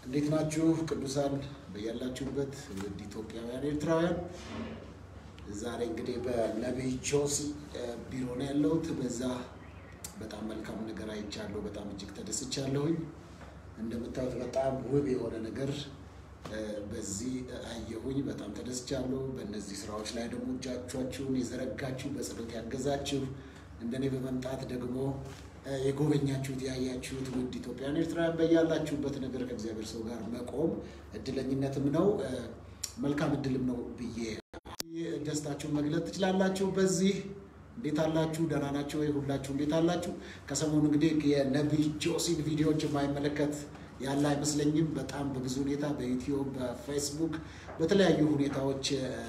እንዴት ናችሁ ቅዱሳን? በያላችሁበት ውድ ኢትዮጵያውያን ኤርትራውያን፣ ዛሬ እንግዲህ በነቢይ ጆሲ ቢሮ ነው ያለሁት። በዛ በጣም መልካም ነገር አይቻለሁ። በጣም እጅግ ተደስቻለሁኝ። እንደምታዩት በጣም ውብ የሆነ ነገር በዚህ አየሁኝ። በጣም ተደስቻለሁ። በእነዚህ ስራዎች ላይ ደግሞ እጃችሁን የዘረጋችሁ በጸሎት ያገዛችሁ እንደኔ በመምጣት ደግሞ የጎበኛችሁት ያያችሁት ውድ ኢትዮጵያን ኤርትራውያን በያላችሁበት ነገር ከእግዚአብሔር ሰው ጋር መቆም እድለኝነትም ነው መልካም እድልም ነው ብዬ ደስታችሁን መግለጥ ትችላላችሁ። በዚህ እንዴት አላችሁ? ደህና ናቸው ወይ? ሁላችሁ እንዴት አላችሁ? ከሰሞኑ እንግዲህ የነቢይ ጆሲን ቪዲዮዎች የማይመለከት ያለ አይመስለኝም። በጣም በብዙ ሁኔታ በዩቲዩብ፣ በፌስቡክ፣ በተለያዩ ሁኔታዎች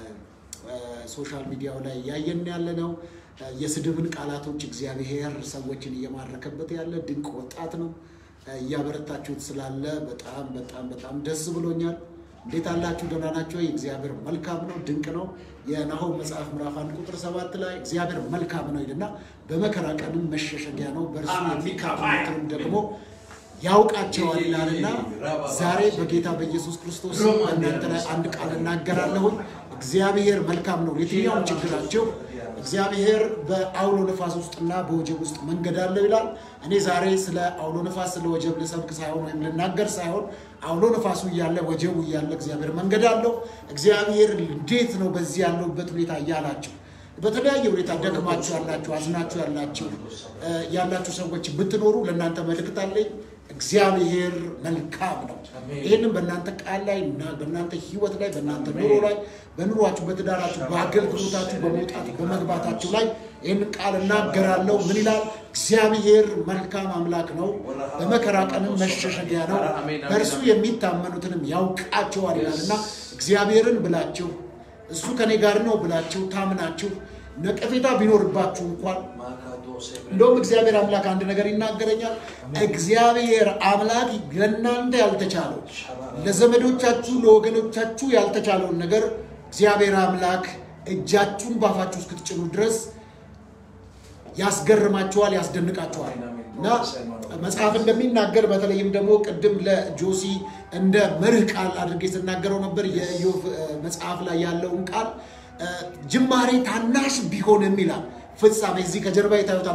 ሶሻል ሚዲያው ላይ እያየን ያለ ነው። የስድብን ቃላቶች እግዚአብሔር ሰዎችን እየማረከበት ያለ ድንቅ ወጣት ነው። እያበረታችሁት ስላለ በጣም በጣም በጣም ደስ ብሎኛል። እንዴት አላችሁ? ደህና ናቸው? እግዚአብሔር መልካም ነው፣ ድንቅ ነው። የናሆም መጽሐፍ ምዕራፍ አንድ ቁጥር ሰባት ላይ እግዚአብሔር መልካም ነው ይልና በመከራ ቀንም መሸሸጊያ ነው፣ በእርሱ የሚካፈሉትንም ደግሞ ያውቃቸዋል ይላልና ዛሬ በጌታ በኢየሱስ ክርስቶስ እናንተ ላይ አንድ ቃል እናገራለሁኝ። እግዚአብሔር መልካም ነው። የትኛውም ችግራቸው እግዚአብሔር በአውሎ ነፋስ ውስጥና በወጀብ ውስጥ መንገድ አለው ይላል። እኔ ዛሬ ስለ አውሎ ነፋስ ስለ ወጀብ ልሰብክ ሳይሆን ወይም ልናገር ሳይሆን አውሎ ነፋሱ እያለ ወጀቡ እያለ እግዚአብሔር መንገድ አለው። እግዚአብሔር እንዴት ነው በዚህ ያለውበት ሁኔታ እያላቸው በተለያየ ሁኔታ ደክማችሁ ያላችሁ አዝናችሁ ያላችሁ ያላችሁ ሰዎች ብትኖሩ ለእናንተ መልእክት አለኝ። እግዚአብሔር መልካም ነው። ይህንም በእናንተ ቃል ላይ እና በእናንተ ሕይወት ላይ በእናንተ ኑሮ ላይ በኑሯችሁ፣ በትዳራችሁ፣ በአገልግሎታችሁ፣ በመውጣት በመግባታችሁ ላይ ይህንን ቃል እናገራለሁ። ምን ይላል? እግዚአብሔር መልካም አምላክ ነው፣ በመከራ ቀንም መሸሸጊያ ነው፣ በእርሱ የሚታመኑትንም ያውቃቸዋል ይላልና እግዚአብሔርን ብላችሁ እሱ ከኔ ጋር ነው ብላችሁ ታምናችሁ ነቀፌታ ቢኖርባችሁ እንኳን እንደውም እግዚአብሔር አምላክ አንድ ነገር ይናገረኛል። እግዚአብሔር አምላክ ለእናንተ ያልተቻለው ለዘመዶቻችሁ ለወገኖቻችሁ ያልተቻለውን ነገር እግዚአብሔር አምላክ እጃችሁን ባፋችሁ እስክትጭኑ ድረስ ያስገርማቸዋል፣ ያስደንቃቸዋል። እና መጽሐፍ እንደሚናገር በተለይም ደግሞ ቅድም ለጆሲ እንደ መርህ ቃል አድርጌ ስናገረው ነበር የኢዮብ መጽሐፍ ላይ ያለውን ቃል ጅማሬ ታናሽ ቢሆንም ይላል ፍጻሜ እዚህ ከጀርባ ይታዩታል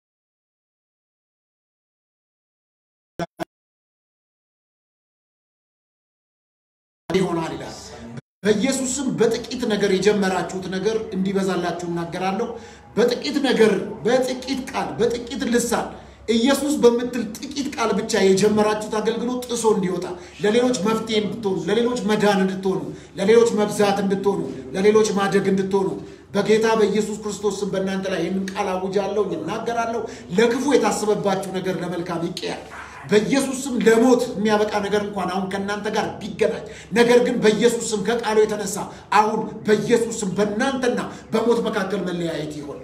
ይሆናል ይላል። በኢየሱስም በጥቂት ነገር የጀመራችሁት ነገር እንዲበዛላችሁ እናገራለሁ። በጥቂት ነገር፣ በጥቂት ቃል፣ በጥቂት ልሳን ኢየሱስ በምትል ጥቂት ቃል ብቻ የጀመራችሁት አገልግሎት ጥሶ እንዲወጣ ለሌሎች መፍትሄ እንድትሆኑ፣ ለሌሎች መዳን እንድትሆኑ፣ ለሌሎች መብዛት እንድትሆኑ፣ ለሌሎች ማደግ እንድትሆኑ በጌታ በኢየሱስ ክርስቶስ ስም በእናንተ ላይ ይህንን ቃል አውጃለሁ፣ እናገራለሁ። ለክፉ የታሰበባችሁ ነገር ለመልካም ይቀያል። በኢየሱስ ስም ለሞት የሚያበቃ ነገር እንኳን አሁን ከእናንተ ጋር ቢገናኝ፣ ነገር ግን በኢየሱስ ስም ከቃሉ የተነሳ አሁን በኢየሱስ ስም በእናንተና በሞት መካከል መለያየት ይሆን።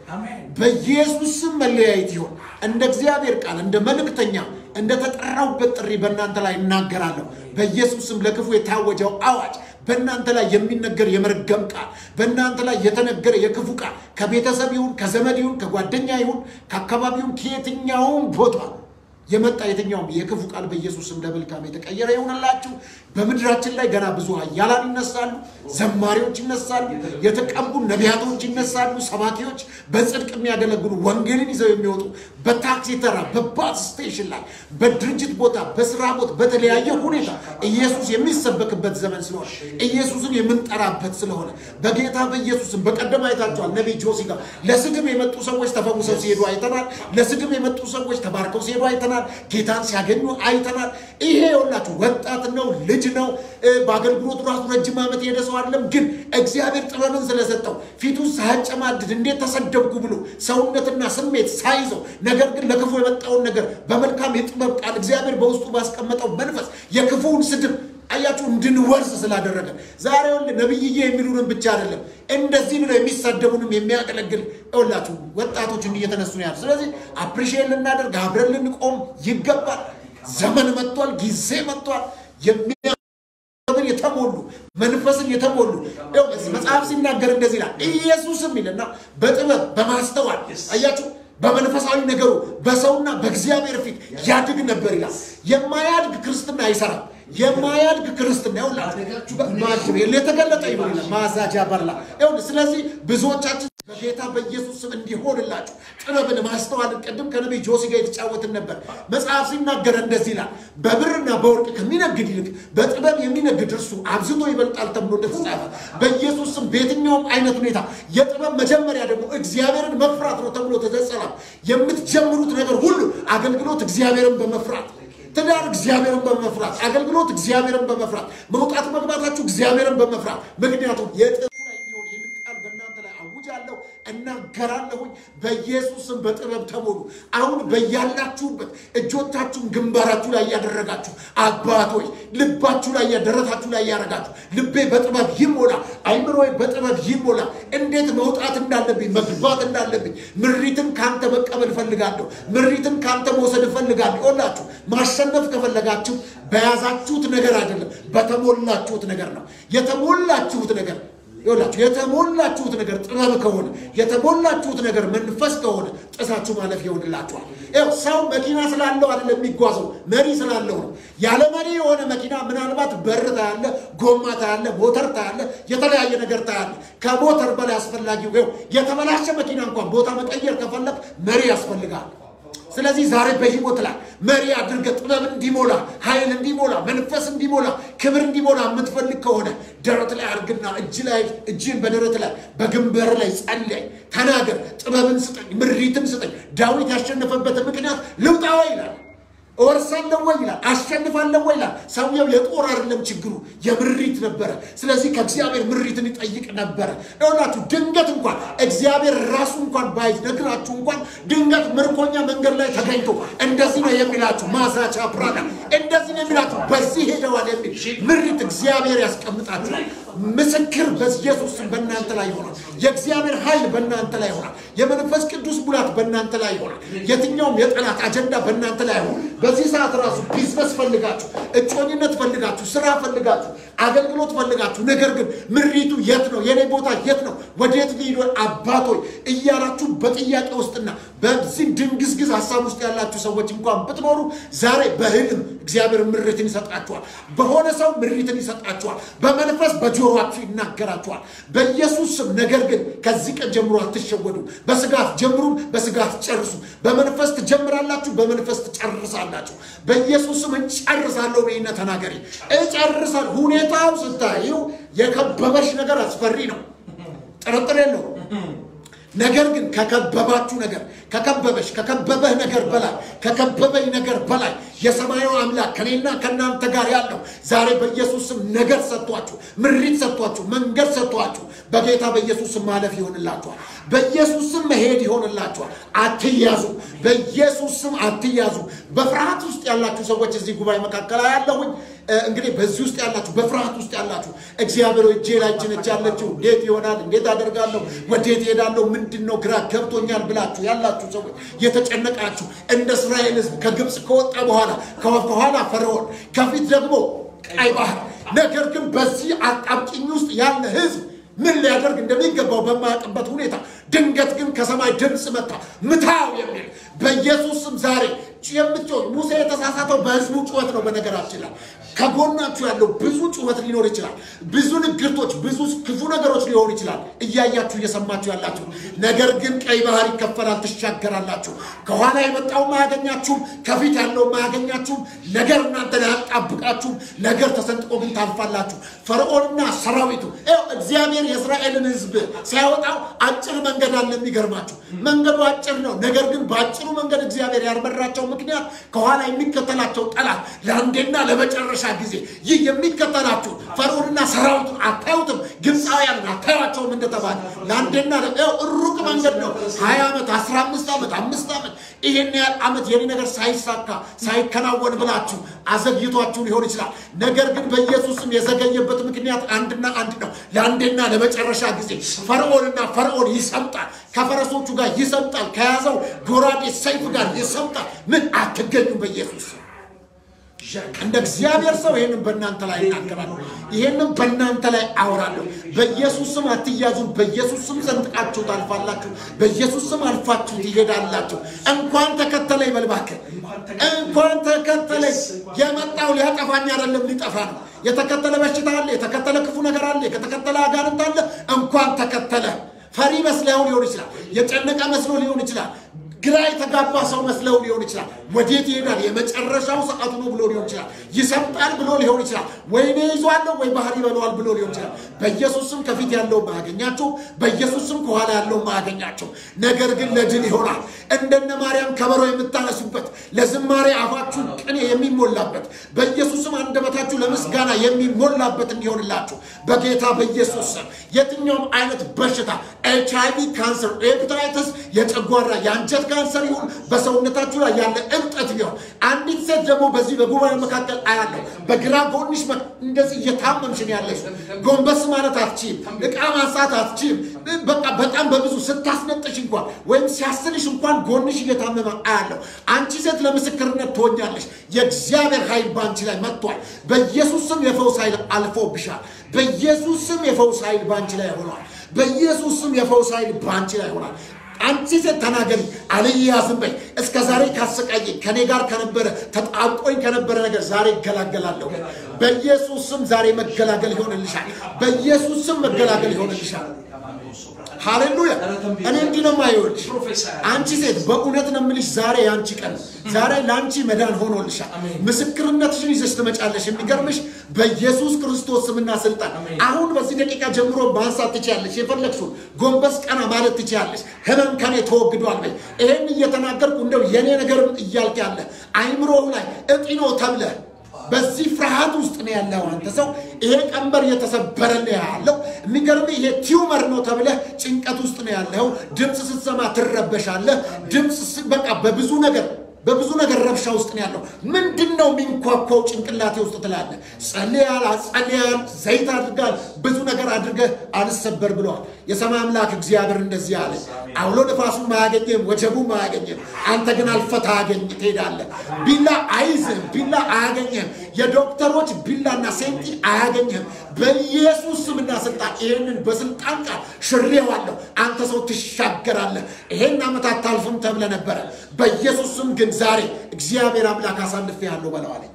በኢየሱስ ስም መለያየት ይሆን። እንደ እግዚአብሔር ቃል እንደ መልእክተኛ እንደ ተጠራሁበት ጥሪ በእናንተ ላይ እናገራለሁ። በኢየሱስ ስም ለክፉ የታወጀው አዋጅ በእናንተ ላይ የሚነገር የመርገም ቃል በእናንተ ላይ የተነገረ የክፉ ቃል ከቤተሰብ ይሁን ከዘመድ ይሁን ከጓደኛ ይሁን ከአካባቢ ይሁን ከየትኛውም ቦታ የመጣ የትኛውም የክፉ ቃል በኢየሱስ ስም ለመልካም የተቀየረ ይሆንላችሁ። በምድራችን ላይ ገና ብዙ ኃያላን ይነሳሉ፣ ዘማሪዎች ይነሳሉ፣ የተቀቡ ነቢያቶች ይነሳሉ፣ ሰባኪዎች፣ በጽድቅ የሚያገለግሉ ወንጌልን ይዘው የሚወጡ በታክሲ ተራ፣ በባስ ስቴሽን ላይ፣ በድርጅት ቦታ፣ በስራ ቦታ፣ በተለያየ ሁኔታ ኢየሱስ የሚሰበክበት ዘመን ስለሆነ ኢየሱስን የምንጠራበት ስለሆነ በጌታ በኢየሱስም በቀደም አይታችኋል። ነቢይ ጆሲ ጋር ለስድብ የመጡ ሰዎች ተፈውሰው ሲሄዱ አይተናል። ለስድብ የመጡ ሰዎች ተባርከው ሲሄዱ አይተናል። ጌታን ሲያገኙ አይተናል። ይሄ የሁላችሁ ወጣት ነው፣ ልጅ ነው። በአገልግሎቱ ራሱ ረጅም ዓመት የሄደ ሰው አይደለም። ግን እግዚአብሔር ጥበብን ስለሰጠው ፊቱን ሳያጨማድድ እንዴት ተሰደብኩ ብሎ ሰውነትና ስሜት ሳይዘው ነገር ግን ለክፉ የመጣውን ነገር በመልካም የጥበብ ቃል እግዚአብሔር በውስጡ ባስቀመጠው መንፈስ የክፉውን ስድብ አያችሁ እንድንወርስ ስላደረገ ዛሬ ወል ነብይዬ የሚሉንም ብቻ አይደለም እንደዚህ ብለው የሚሳደቡንም የሚያገለግል ይኸውላችሁ ወጣቶች እንዲህ እየተነሱ ነው ያሉ። ስለዚህ አፕሪሺየት ልናደርግ አብረን ልንቆም ይገባል። ዘመን መጥቷል፣ ጊዜ መጥቷል። የሚያምን የተሞሉ መንፈስን የተሞሉ መጽሐፍ ሲናገር እንደዚህ ይላል። ኢየሱስም ይልና በጥበብ በማስተዋል አያችሁ በመንፈሳዊ ነገሩ በሰውና በእግዚአብሔር ፊት ያድግ ነበር ይላል። የማያድግ ክርስትና አይሰራም። የማያድግ ክርስትና ይኸውላችሁ የተገለጠ ይሆን ማዛጃ በላ ይኸውልህ። ስለዚህ ብዙዎቻችን በጌታ በኢየሱስ ስም እንዲሆንላችሁ ጥበብን ማስተዋልን ቅድም ከነቢይ ጆሲ ጋር የተጫወትን ነበር። መጽሐፍ ሲናገር እንደዚህ ይላል፣ በብርና በወርቅ ከሚነግድ ይልቅ በጥበብ የሚነግድ እርሱ አብዝቶ ይበልጣል ተብሎ እንደተጻፈ በኢየሱስ ስም በየትኛውም አይነት ሁኔታ የጥበብ መጀመሪያ ደግሞ እግዚአብሔርን መፍራት ነው ተብሎ ተዘጸላል። የምትጀምሩት ነገር ሁሉ አገልግሎት እግዚአብሔርን በመፍራት ትዳር እግዚአብሔርን በመፍራት አገልግሎት እግዚአብሔርን በመፍራት መውጣት መግባታችሁ እግዚአብሔርን በመፍራት ምክንያቱም የጥበቡ ላይ የሚሆን ይህንን ቃል በእናንተ ላይ አውጃለሁ እናገራለሁኝ። በኢየሱስም በጥበብ ተሞሉ። አሁን በያላችሁበት እጆቻችሁን ግንባራችሁ ላይ እያደረጋችሁ አባቶች ልባችሁ ላይ ደረታችሁ ላይ እያደረጋችሁ ልቤ በጥበብ ይሞላ፣ አይምሮዬ በጥበብ ይሞላ። እንዴት መውጣት እንዳለብኝ መግባት እንዳለብኝ ምሪትን ካንተ መቀበል እፈልጋለሁ። ምሪትን ካንተ መውሰድ እፈልጋለሁ። ይኸውላችሁ ማሸነፍ ከፈለጋችሁ በያዛችሁት ነገር አይደለም፣ በተሞላችሁት ነገር ነው። የተሞላችሁት ነገር ይኸውላችሁ የተሞላችሁት ነገር ጥበብ ከሆነ የተሞላችሁት ነገር መንፈስ ከሆነ ጥሳችሁ ማለፍ ይሆንላችኋል። ይኸው ሰው መኪና ስላለው አይደለም የሚጓዘው መሪ ስላለው ነው። ያለ መሪ የሆነ መኪና ምናልባት በር ታያለ፣ ጎማ ታያለ፣ ሞተር ታያለ፣ የተለያየ ነገር ታያለ። ከሞተር በላይ አስፈላጊው ይኸው የተበላሸ መኪና እንኳን ቦታ መቀየር ከፈለግ መሪ ያስፈልጋል። ስለዚህ ዛሬ በህይወት ላይ መሪ አድርገህ ጥበብ እንዲሞላ ኃይል እንዲሞላ መንፈስ እንዲሞላ ክብር እንዲሞላ የምትፈልግ ከሆነ ደረት ላይ አድርግና እጅ ላይ እጅን በደረት ላይ በግንበር ላይ ጸልይ፣ ተናገር። ጥበብን ስጠኝ፣ ምሪትን ስጠኝ። ዳዊት ያሸነፈበትን ምክንያት ልውጣ ወይ ይላል እወርሳለሁ ወይ ይላል። አሸንፋለሁ ወይ ይላል። ሰውየው የጦር አይደለም ችግሩ የምሪት ነበረ። ስለዚህ ከእግዚአብሔር ምሪትን ይጠይቅ ነበረ። ይኸውላችሁ ድንገት እንኳን እግዚአብሔር ራሱ እንኳን ባይነግራችሁ እንኳን ድንገት ምርኮኛ መንገድ ላይ ተገኝቶ እንደዚህ ነው የሚላችሁ ማዛቻ ፕራዳ እንደዚህ ነው የሚላችሁ በዚህ ሄደዋል የሚል ምሪት እግዚአብሔር ያስቀምጣችኋል። ምስክር በኢየሱስ ስም በእናንተ ላይ ይሆናል። የእግዚአብሔር ኃይል በእናንተ ላይ ይሆናል። የመንፈስ ቅዱስ ሙላት በእናንተ ላይ ይሆናል። የትኛውም የጠላት አጀንዳ በእናንተ ላይ ይሆናል። በዚህ ሰዓት ራሱ ቢዝነስ ፈልጋችሁ፣ እጮኝነት ፈልጋችሁ፣ ስራ ፈልጋችሁ፣ አገልግሎት ፈልጋችሁ፣ ነገር ግን ምሪቱ የት ነው? የኔ ቦታ የት ነው? ወዴት ልሂድ? አባቶች እያላችሁ በጥያቄ ውስጥና በዚህ ድንግዝግዝ ሀሳብ ውስጥ ያላችሁ ሰዎች እንኳን ብትኖሩ ዛሬ በህልም እግዚአብሔር ምሪትን ይሰጣችኋል። በሆነ ሰው ምሪትን ይሰጣችኋል። በመንፈስ በጆሮአችሁ ይናገራችኋል። በኢየሱስ ስም። ነገር ግን ከዚህ ቀን ጀምሮ አትሸወዱ። በስጋት ጀምሩም፣ በስጋት ጨርሱ። በመንፈስ ትጀምራላችሁ፣ በመንፈስ ትጨርሳላችሁ። በኢየሱስ ስም እጨርሳለሁ በይነ ተናገሪ። እጨርሳል። ሁኔታው ስታዩ የከበበሽ ነገር አስፈሪ ነው፣ ጥርጥር የለው። ነገር ግን ከከበባችሁ ነገር ከከበበሽ ከከበበህ ነገር በላይ ከከበበኝ ነገር በላይ የሰማዩ አምላክ ከኔና ከእናንተ ጋር ያለው ዛሬ በኢየሱስ ስም ነገር ሰጥቷችሁ፣ ምሪት ሰጥቷችሁ፣ መንገድ ሰጥቷችሁ በጌታ በኢየሱስ ስም ማለፍ ይሆንላችኋል። በኢየሱስ ስም መሄድ ይሆንላችኋል። አትያዙ። በኢየሱስ ስም አትያዙ። በፍርሃት ውስጥ ያላችሁ ሰዎች እዚህ ጉባኤ መካከል ያለሁኝ እንግዲህ በዚህ ውስጥ ያላችሁ በፍርሃት ውስጥ ያላችሁ እግዚአብሔር እጄ ላይ ጭነች ያለችው እንዴት ይሆናል? እንዴት አደርጋለሁ? ወዴት ሄዳለሁ? ምንድን ነው ግራ ገብቶኛል ብላችሁ ያላችሁ ሰዎች የተጨነቃችሁ እንደ እስራኤል ሕዝብ ከግብፅ ከወጣ በኋላ ከኋላ ፈርዖን ከፊት ደግሞ ቀይ ባህር፣ ነገር ግን በዚህ አጣብቂኝ ውስጥ ያለ ሕዝብ ምን ሊያደርግ እንደሚገባው በማያውቅበት ሁኔታ ድንገት ግን ከሰማይ ድምፅ መጣ፣ ምታው የሚል በኢየሱስ ስም ዛሬ የምትጮህ ሙሴ የተሳሳተው በህዝቡ ጩኸት ነው። በነገራችን ላይ ከጎናችሁ ያለው ብዙ ጩኸት ሊኖር ይችላል። ብዙ ንግርቶች፣ ብዙ ክፉ ነገሮች ሊሆኑ ይችላል። እያያችሁ እየሰማችሁ ያላችሁ ነገር ግን ቀይ ባህር ይከፈላል፣ ትሻገራላችሁ። ከኋላ የመጣውም አያገኛችሁም፣ ከፊት ያለውም አያገኛችሁም። ነገር እናንተ ላይ አያጣብቃችሁም። ነገር ተሰንጥቆ ግን ታልፋላችሁ። ፈርዖንና ሰራዊቱ ይኸው እግዚአብሔር የእስራኤልን ህዝብ ሲያወጣው አጭር መንገድ አለ። የሚገርማችሁ መንገዱ አጭር ነው። ነገር ግን በአጭሩ መንገድ እግዚአብሔር ያልመራቸው ምክንያት ከኋላ የሚከተላቸው ጠላት ለአንዴና ለመጨረሻ ጊዜ ይህ የሚከተላችሁ ፈርዖንና ሰራዊቱን አታዩትም፣ ግብፃውያንን አታዩቸውም እንደተባለ ለአንዴና ሩቅ መንገድ ነው። ሀያ ዓመት አስራ አምስት ዓመት አምስት ዓመት ይሄን ያህል ዓመት የኔ ነገር ሳይሳካ ሳይከናወን ብላችሁ አዘግይቷችሁ ሊሆን ይችላል። ነገር ግን በኢየሱስም የዘገየበት ምክንያት አንድና አንድ ነው። ለአንዴና ለመጨረሻ ጊዜ ፈርዖንና ፈርዖን ይሰምጣል፣ ከፈረሶቹ ጋር ይሰምጣል፣ ከያዘው ጎራዴ ሰይፍ ጋር ይሰምጣል። ምን አትገኙም በኢየሱስ እንደ እግዚአብሔር ሰው ይህንን በእናንተ ላይ እናገራለሁ። ይህንን በእናንተ ላይ አወራለሁ። በኢየሱስ ስም አትያዙም። በኢየሱስ ስም ሰንጥቃችሁ ታልፋላችሁ። በኢየሱስ ስም አልፋችሁ ትሄዳላችሁ። እንኳን ተከተለ ይበልባክ እንኳን ተከተለ። የመጣው ሊያጠፋኝ አይደለም ሊጠፋ ነው። የተከተለ በሽታ አለ፣ የተከተለ ክፉ ነገር አለ፣ የተከተለ አጋንንት አለ። እንኳን ተከተለ። ፈሪ መስለው ሊሆን ይችላል። የጨነቀ መስሎ ሊሆን ይችላል። ግራ የተጋባ ሰው መስለው ሊሆን ይችላል። ወዴት ይሄዳል? የመጨረሻው ሰዓቱ ነው ብሎ ሊሆን ይችላል። ይሰምጣል ብሎ ሊሆን ይችላል። ወይኔ ይዟለሁ ወይ ባህር ይበለዋል ብሎ ሊሆን ይችላል። በኢየሱስ ስም ከፊት ያለው ማያገኛቸው፣ በኢየሱስ ስም ከኋላ ያለው ማያገኛቸው። ነገር ግን ለድል ይሆናል። እንደነ ማርያም ከበሮ የምታነሱበት፣ ለዝማሬ አፋችሁ ቅኔ የሚሞላበት፣ በኢየሱስ ስም አንደበታችሁ ለምስጋና የሚሞላበት እንዲሆንላችሁ በጌታ በኢየሱስ ስም የትኛውም አይነት በሽታ ኤች አይ ቪ፣ ካንሰር፣ ኤፕታይተስ፣ የጨጓራ የአንጀት ካንሰር ይሁን በሰውነታችሁ ላይ ያለ እብጠት ቢሆን አንዲት ሴት ደግሞ በዚህ በጉባኤ መካከል አያለሁ። በግራ ጎንሽ እንደዚህ እየታመምሽ ነው ያለሽ። ጎንበስ ማለት አትችይም፣ እቃ ማንሳት አትችይም። በቃ በጣም በብዙ ስታስነጥሽ እንኳን ወይም ሲያስልሽ እንኳን ጎንሽ እየታመመ አያለሁ። አንቺ ሴት ለምስክርነት ትሆኛለሽ። የእግዚአብሔር ኃይል በአንቺ ላይ መጥቷል። በኢየሱስ ስም የፈውስ ኃይል አልፎብሻል። በኢየሱስ ስም የፈውስ ኃይል በአንቺ ላይ ሆኗል። በኢየሱስ ስም የፈውስ ኃይል በአንቺ ላይ ሆኗል። አንቺ ሴት ተናገሪ፣ አልያዝም በይ። እስከ ዛሬ ካሰቃየኝ ከኔ ጋር ከነበረ ተጣብቆኝ ከነበረ ነገር ዛሬ እገላገላለሁ። በኢየሱስ ስም ዛሬ መገላገል ይሆንልሻል። በኢየሱስ ስም መገላገል ይሆንልሻል። ሃሌሉያ! እኔ እንዲህ ነው የማይወድሽ። አንቺ ሴት በእውነት ነው የምልሽ፣ ዛሬ የአንቺ ቀን፣ ዛሬ ለአንቺ መዳን ሆኖልሻል። ምስክርነትሽን ይዘሽ ትመጫለሽ። የሚገርምሽ በኢየሱስ ክርስቶስ ስምና ስልጣን አሁን በዚህ ደቂቃ ጀምሮ ማንሳት ትችያለሽ። የፈለግሽውን ጎንበስ ቀና ማለት ትችያለሽ። ህመም ከኔ ተወግዷል በይ። ይሄን እየተናገርኩ እንደው የኔ ነገርም እያልክ ያለ አይምሮው ላይ እጢ ነው ተብለ በዚህ ፍርሃት ውስጥ ነው ያለው አንተ ሰው። ይሄ ቀንበር እየተሰበረ ነው ያለው። የሚገርም ይሄ ቲዩመር ነው ተብለህ ጭንቀት ውስጥ ነው ያለው። ድምፅ ስትሰማ ትረበሻለህ። ድምፅ በቃ በብዙ ነገር በብዙ ነገር ረብሻ ውስጥ ነው ያለው። ምንድን ነው የሚንኳኳው ጭንቅላቴ ውስጥ ትላለህ። ጸልያል፣ አጸልያል፣ ዘይት አድርጋል፣ ብዙ ነገር አድርገህ አልሰበር ብለዋል። የሰማይ አምላክ እግዚአብሔር እንደዚህ አለ፣ አውሎ ነፋሱም አያገኝም፣ ወጀቡም አያገኝም፣ አንተ ግን አልፈህ ታገኝ ትሄዳለህ። ቢላ አይዝህም፣ ቢላ አያገኝህም፣ የዶክተሮች ቢላና ሴንቲ አያገኝህም። በኢየሱስ ስምና ስልጣን ይህንን በስልጣን ቃል ሽሬዋለሁ። አንተ ሰው ትሻገራለህ። ይሄን ዓመት አታልፍም ተብለ ነበረ። በኢየሱስ ስም ግን ዛሬ እግዚአብሔር አምላክ አሳልፌ ያለው በለዋለኝ፣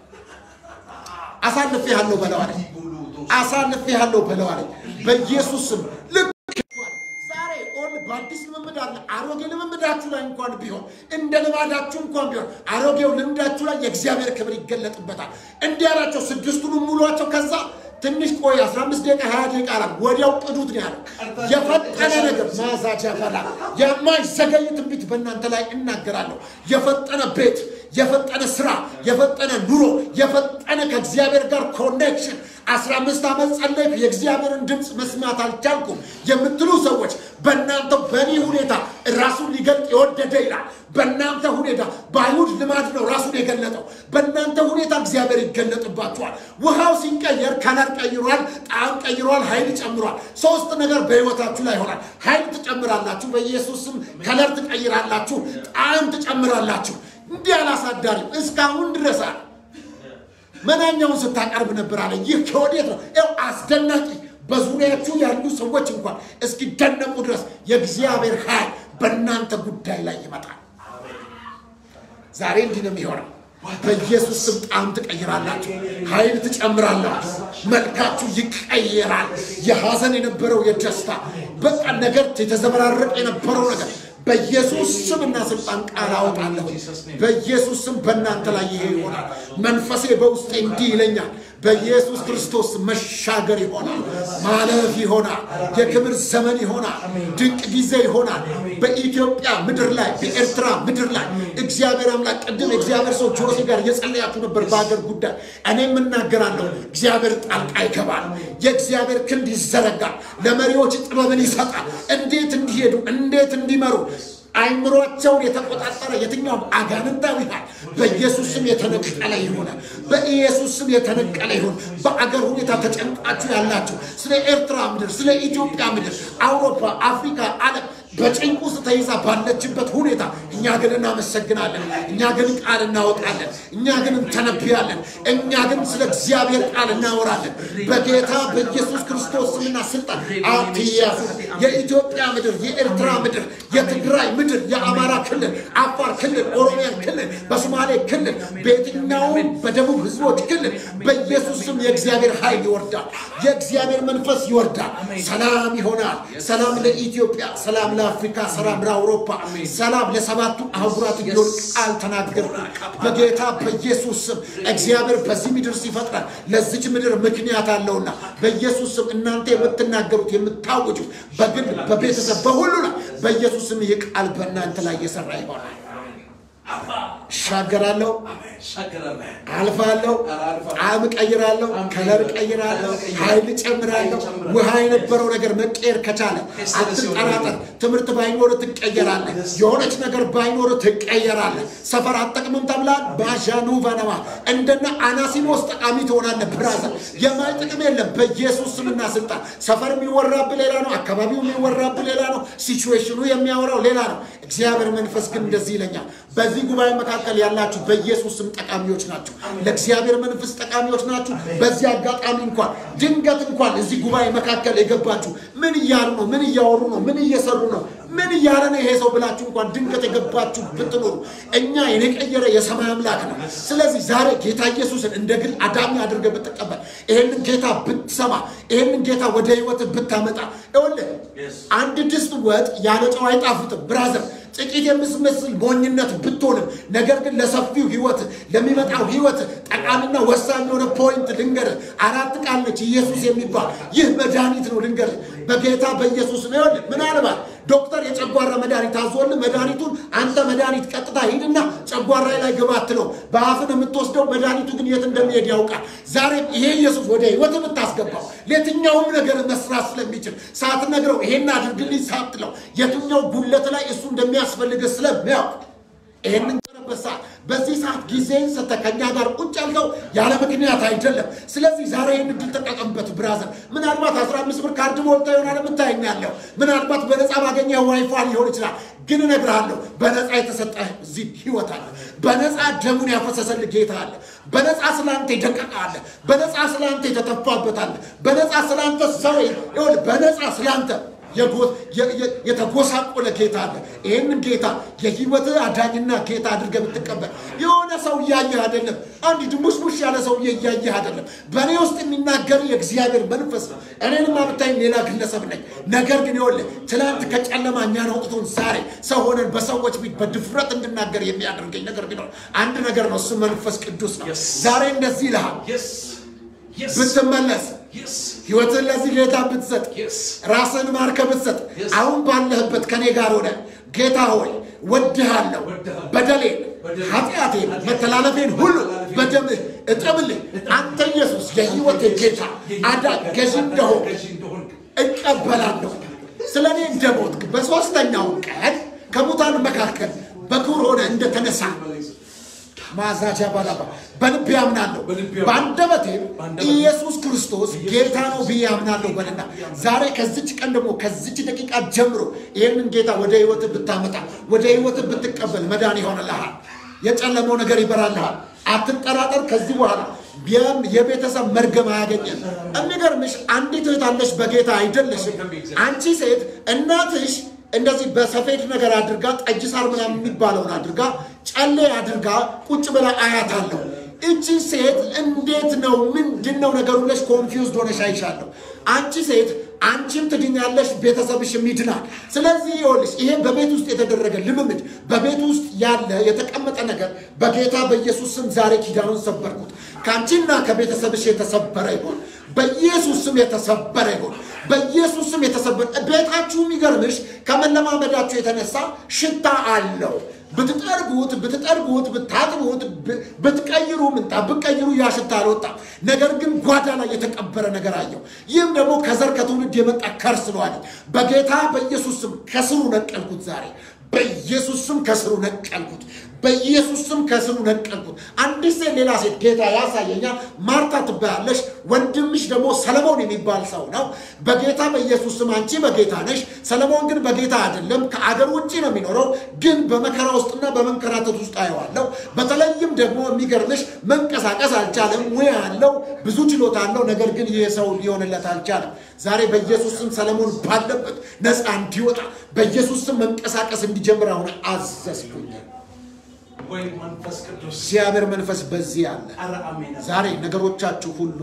አሳልፌ ያለው በለዋለኝ፣ አሳልፌ ያለው በለዋለኝ። በኢየሱስ ስም ልክ ዛሬ ኦን በአዲስ ልምምድ አለ። አሮጌ ልምምዳችሁ ላይ እንኳን ቢሆን እንደ ልማዳችሁ እንኳን ቢሆን አሮጌው ልምዳችሁ ላይ የእግዚአብሔር ክብር ይገለጥበታል። እንዲህ ያላቸው ስድስቱንም ሙሏቸው ከዛ ትንሽ ቆይ 15 ደቂቃ 20 ደቂቃ አላ ወዲያው ቅዱት ነው ያለው። የፈጠነ ነገር ማዛጃ ፈላ የማይዘገይ ትንቢት በእናንተ ላይ እናገራለሁ። የፈጠነ ቤት፣ የፈጠነ ስራ፣ የፈጠነ ኑሮ፣ የፈጠነ ከእግዚአብሔር ጋር ኮኔክሽን 15 ዓመት ጸለይኩ የእግዚአብሔርን ድምፅ መስማት አልቻልኩም የምትሉ ሰዎች በእናንተ በእኔ ሁኔታ ራሱን ሊገልጥ የወደደ ይላል። በእናንተ ሁኔታ በአይሁድ ልማድ ነው ራሱን የገለጠው። በእናንተ ሁኔታ እግዚአብሔር ይገለጥባችኋል። ውሃው ሲቀየር ከለር ቀይሯል፣ ጣዕም ቀይሯል፣ ኃይል ጨምሯል። ሶስት ነገር በህይወታችሁ ላይ ይሆናል። ኃይል ትጨምራላችሁ፣ በኢየሱስ ስም ከለር ትቀይራላችሁ፣ ጣዕም ትጨምራላችሁ። እንዲህ አላሳዳሪም እስካሁን ድረስ አለ መናኛውን ስታቀርብ ነበር አለ። ይህ ከወዴት ነው? ያው አስደናቂ በዙሪያችሁ ያሉ ሰዎች እንኳን እስኪደነቁ ድረስ የእግዚአብሔር ኃይል በእናንተ ጉዳይ ላይ ይመጣል። ዛሬ እንዲህ ነው የሚሆነው። በኢየሱስ ስም ጣዕም ትቀይራላችሁ፣ ኃይል ትጨምራላችሁ፣ መልካችሁ ይቀየራል። የሐዘን የነበረው የደስታ በቃ ነገር የተዘበራረቀ የነበረው ነገር በኢየሱስ ስምና ስልጣን ቃል አወጣለሁ። በኢየሱስ ስም በእናንተ ላይ ይሄ ይሆናል። መንፈሴ በውስጤ እንዲህ ይለኛል። በኢየሱስ ክርስቶስ መሻገር ይሆናል፣ ማለፍ ይሆናል፣ የክብር ዘመን ይሆናል፣ ድንቅ ጊዜ ይሆናል። በኢትዮጵያ ምድር ላይ በኤርትራ ምድር ላይ እግዚአብሔር አምላክ ቅድም የእግዚአብሔር ሰው ጆሴ ጋር እየጸለያችሁ ነበር በሀገር ጉዳይ። እኔም እናገራለሁ፣ እግዚአብሔር ጣልቃ ይገባል፣ የእግዚአብሔር ክንድ ይዘረጋል፣ ለመሪዎች ጥበብን ይሰጣል፣ እንዴት እንዲሄዱ እንዴት እንዲመሩ አይምሯቸውን የተቆጣጠረ የትኛውም አጋንንታዊ ኃይል በኢየሱስ ስም የተነቀለ ይሆናል። በኢየሱስ ስም የተነቀለ ይሁን። በአገር ሁኔታ ተጨንቃችሁ ያላችሁ ስለ ኤርትራ ምድር፣ ስለ ኢትዮጵያ ምድር፣ አውሮፓ፣ አፍሪካ፣ ዓለም በጭንቅ ውስጥ ተይዛ ባለችበት ሁኔታ እኛ ግን እናመሰግናለን። እኛ ግን ቃል እናወጣለን። እኛ ግን እንተነብያለን። እኛ ግን ስለ እግዚአብሔር ቃል እናወራለን። በጌታ በኢየሱስ ክርስቶስ ስምና ስልጣን አትያዙ። የኢትዮጵያ ምድር፣ የኤርትራ ምድር፣ የትግራይ ምድር፣ የአማራ ክልል፣ አፋር ክልል፣ ኦሮሚያ ክልል፣ በሶማሌ ክልል፣ በየትኛውም በደቡብ ህዝቦች ክልል በኢየሱስ ስም የእግዚአብሔር ኃይል ይወርዳል። የእግዚአብሔር መንፈስ ይወርዳል። ሰላም ይሆናል። ሰላም ለኢትዮጵያ፣ ሰላም ለአፍሪካ፣ ሰላም ለአውሮፓ፣ ሰላም ለሰባቱ አህጉራት እንዲሆን ቃል ተናገርኩ። በጌታ በኢየሱስ ስም እግዚአብሔር በዚህ ምድር ሲፈጥረን ለዚች ምድር ምክንያት አለውና በኢየሱስ ስም እናንተ የምትናገሩት የምታውጁት በግል በቤተሰብ በሁሉ ላይ በኢየሱስ ስም ይህ ቃል በእናንተ ላይ እየሰራ ይሆናል። እሻገራለሁ፣ አልፋለሁ፣ ጣዕም እቀይራለሁ፣ ከለር እቀይራለሁ፣ ኃይል እጨምራለሁ። ውሃ የነበረው ነገር መቀየር ከቻለ አትጠራጠር። ትምህርት ባይኖር ትቀየራለህ። የሆነች ነገር ባይኖር ትቀየራለህ። ሰፈር አጠቅምም ተብላል። ባዣኑ ቫነማ እንደነ አናሲሞስ ጠቃሚ ትሆናለህ። ብራዘር የማይ ጥቅም የለም። በኢየሱስ ስምና ስልጣን ሰፈር የሚወራብህ ሌላ ነው። አካባቢው የሚወራብህ ሌላ ነው። ሲቹዌሽኑ የሚያወራው ሌላ ነው። እግዚአብሔር መንፈስ ግን እንደዚህ ይለኛል። በዚህ ጉባኤ መካከል ያላችሁ በኢየሱስ ስም ጠቃሚዎች ናችሁ። ለእግዚአብሔር መንፈስ ጠቃሚዎች ናችሁ። በዚህ አጋጣሚ እንኳን ድንገት እንኳን እዚህ ጉባኤ መካከል የገባችሁ ምን እያሉ ነው? ምን እያወሩ ነው? ምን እየሰሩ ነው? ምን እያለ ነው ይሄ ሰው ብላችሁ እንኳን ድንገት የገባችሁ ብትኖሩ እኛ የቀየረ የሰማይ አምላክ ነው። ስለዚህ ዛሬ ጌታ ኢየሱስን እንደ ግል አዳሚ አድርገህ ብትቀበል፣ ይሄንን ጌታ ብትሰማ፣ ይሄንን ጌታ ወደ ህይወት ብታመጣ፣ ይኸውልህ አንድ ድስት ወጥ ያለ ጨው አይጣፍጥም ብራዘር ጥቂት የምትመስል ሞኝነት ብትሆንም ነገር ግን ለሰፊው ህይወት ለሚመጣው ህይወት ጠቃሚና ወሳኝ የሆነ ፖይንት ልንገር። አራት ቃል ነች ኢየሱስ የሚባል ይህ መድኃኒት ነው። ልንገር በጌታ በኢየሱስ ነው። ይኸውልህ ምናልባት ዶክተር የጨጓራ መድኃኒት አዞልህ መድኃኒቱን አንተ መድኃኒት ቀጥታ ሂድና ጨጓራ ላይ ግባ አትለው። በአፍን የምትወስደው መድኃኒቱ ግን የት እንደሚሄድ ያውቃል። ዛሬም ይሄ ኢየሱስ ወደ ህይወት የምታስገባው የትኛውም ነገር መስራት ስለሚችል ሳትነግረው ይሄን አድርግልኝ ሳትለው የትኛው ጉለት ላይ እሱ እንደሚያስፈልግ ስለሚያውቅ ይህንን ቀረበት ሰዓት በዚህ ሰዓት ጊዜን ሰጥተህ ከእኛ ጋር ቁጭ ያልከው ያለ ምክንያት አይደለም። ስለዚህ ዛሬ ይህን እድል ተጠቀምበት ብራዘር። ምናልባት አስራ አምስት ብር ካርድ ሞልታ ይሆናል የምታየኝ ያለው ምናልባት በነፃ ባገኘህ ዋይፋይ ሊሆን ይችላል። ግን እነግርሃለሁ በነፃ የተሰጠ እዚህ ህይወት አለ። በነፃ ደሙን ያፈሰሰልህ ጌታ አለ። በነፃ ስላንተ የደቀቀ አለ። በነፃ ስላንተ የተተፋበት አለ። በነፃ ስላንተ ሰው ይኸውልህ፣ በነፃ ስላንተ የተጎሳቆለ ጌታ አለ። ይህንን ጌታ የህይወት አዳኝና ጌታ አድርገህ ብትቀበል የሆነ ሰው እያየህ አይደለም። አንድ ድሙሽሙሽ ያለ ሰውዬ እያየህ አይደለም። በእኔ ውስጥ የሚናገር የእግዚአብሔር መንፈስ ነው። እኔንም ብታይም ሌላ ግለሰብ ነኝ። ነገር ግን ይኸውልህ ትናንት ከጨለማ እኛን አውጥቶን ዛሬ ሰው ሆነን በሰዎች ፊት በድፍረት እንድናገር የሚያደርገኝ ነገር ቢኖር አንድ ነገር ነው። እሱ መንፈስ ቅዱስ ነው። ዛሬ እንደዚህ ይልሃል ብትመለስ ህይወትን ለዚህ ጌታ ብትሰጥ ራስን ማርከ ብትሰጥ አሁን ባለህበት ከኔ ጋር ሆነ ጌታ ሆይ ወድሃለሁ፣ በደሌን፣ ኃጢአቴን፣ መተላለፌን ሁሉ በደምህ እጠብልኝ። አንተ ኢየሱስ የህይወቴ ጌታ አዳኝ ገዥ እንደሆን እቀበላለሁ። ስለ እኔ እንደሞትክ በሦስተኛው ቀን ከሙታን መካከል በክብር ሆነ እንደተነሳ ማዛጃ ባላባ በልቤ አምናለሁ፣ በአንደበቴም ኢየሱስ ክርስቶስ ጌታ ነው ብዬ አምናለሁ በልና ዛሬ ከዚች ቀን ደግሞ ከዚች ደቂቃ ጀምሮ ይህንን ጌታ ወደ ህይወት ብታመጣ ወደ ህይወት ብትቀበል መዳን ይሆንልሃል። የጨለመው ነገር ይበራልሃል። አትጠራጠር። ከዚህ በኋላ የቤተሰብ መርገም አያገኘን። የሚገርምሽ አንዲት እህት አለሽ፣ በጌታ አይደለሽም። አንቺ ሴት እናትሽ እንደዚህ በሰፌድ ነገር አድርጋ ጠጅ ሳር ምናምን የሚባለውን አድርጋ ጨሌ አድርጋ ቁጭ ብላ አያታለሁ። እቺ ሴት እንዴት ነው ምንድን ነው ነገሩ ብለሽ ኮንፊውዝድ ሆነሽ አይሻለሁ። አንቺ ሴት አንቺም ትድኛለሽ፣ ቤተሰብሽም ይድናል። ስለዚህ ይኸውልሽ ይሄ በቤት ውስጥ የተደረገ ልምምድ፣ በቤት ውስጥ ያለ የተቀመጠ ነገር በጌታ በኢየሱስ ስም ዛሬ ኪዳኑን ሰበርኩት። ከአንቺና ከቤተሰብሽ የተሰበረ ይሆን በኢየሱስ ስም የተሰበረ ይሆን በኢየሱስ ስም የተሰበረ። ቤታችሁ የሚገርምሽ ከመለማመዳችሁ የተነሳ ሽታ አለው። ብትጠርጉት ብትጠርጉት ብታጥቡት ብትቀይሩ ምንጣፍ ብትቀይሩ ያ ሽታ አልወጣም። ነገር ግን ጓዳ ላይ የተቀበረ ነገር አየው። ይህም ደግሞ ከዘር ከትውልድ የመጣ ከርስ ነው አለኝ። በጌታ በኢየሱስ ስም ከስሩ ነቀልኩት ዛሬ በኢየሱስ ስም ከስሩ ነቀልኩት። በኢየሱስ ስም ከስሩ ነቀልኩት። አንዲት ሴት ሌላ ሴት ጌታ ያሳየኛል። ማርታ ትባያለሽ፣ ወንድምሽ ደግሞ ሰለሞን የሚባል ሰው ነው። በጌታ በኢየሱስ ስም አንቺ በጌታ ነሽ፣ ሰለሞን ግን በጌታ አይደለም፣ ከአገር ውጭ ነው የሚኖረው። ግን በመከራ ውስጥና በመንከራተት ውስጥ አየዋለሁ። በተለይም ደግሞ የሚገርምሽ መንቀሳቀስ አልቻለም። ሙያ አለው፣ ብዙ ችሎታ አለው። ነገር ግን ይህ ሰው ሊሆንለት አልቻለም። ዛሬ በኢየሱስ ስም ሰለሞን ባለበት ነፃ እንዲወጣ በኢየሱስ ስም መንቀሳቀስ እንዲጀምር አሁን አዘዝኩኛል። ወይ መንፈስ ቅዱስ እግዚአብሔር መንፈስ በዚህ አለ። ኧረ አሜን። ዛሬ ነገሮቻችሁ ሁሉ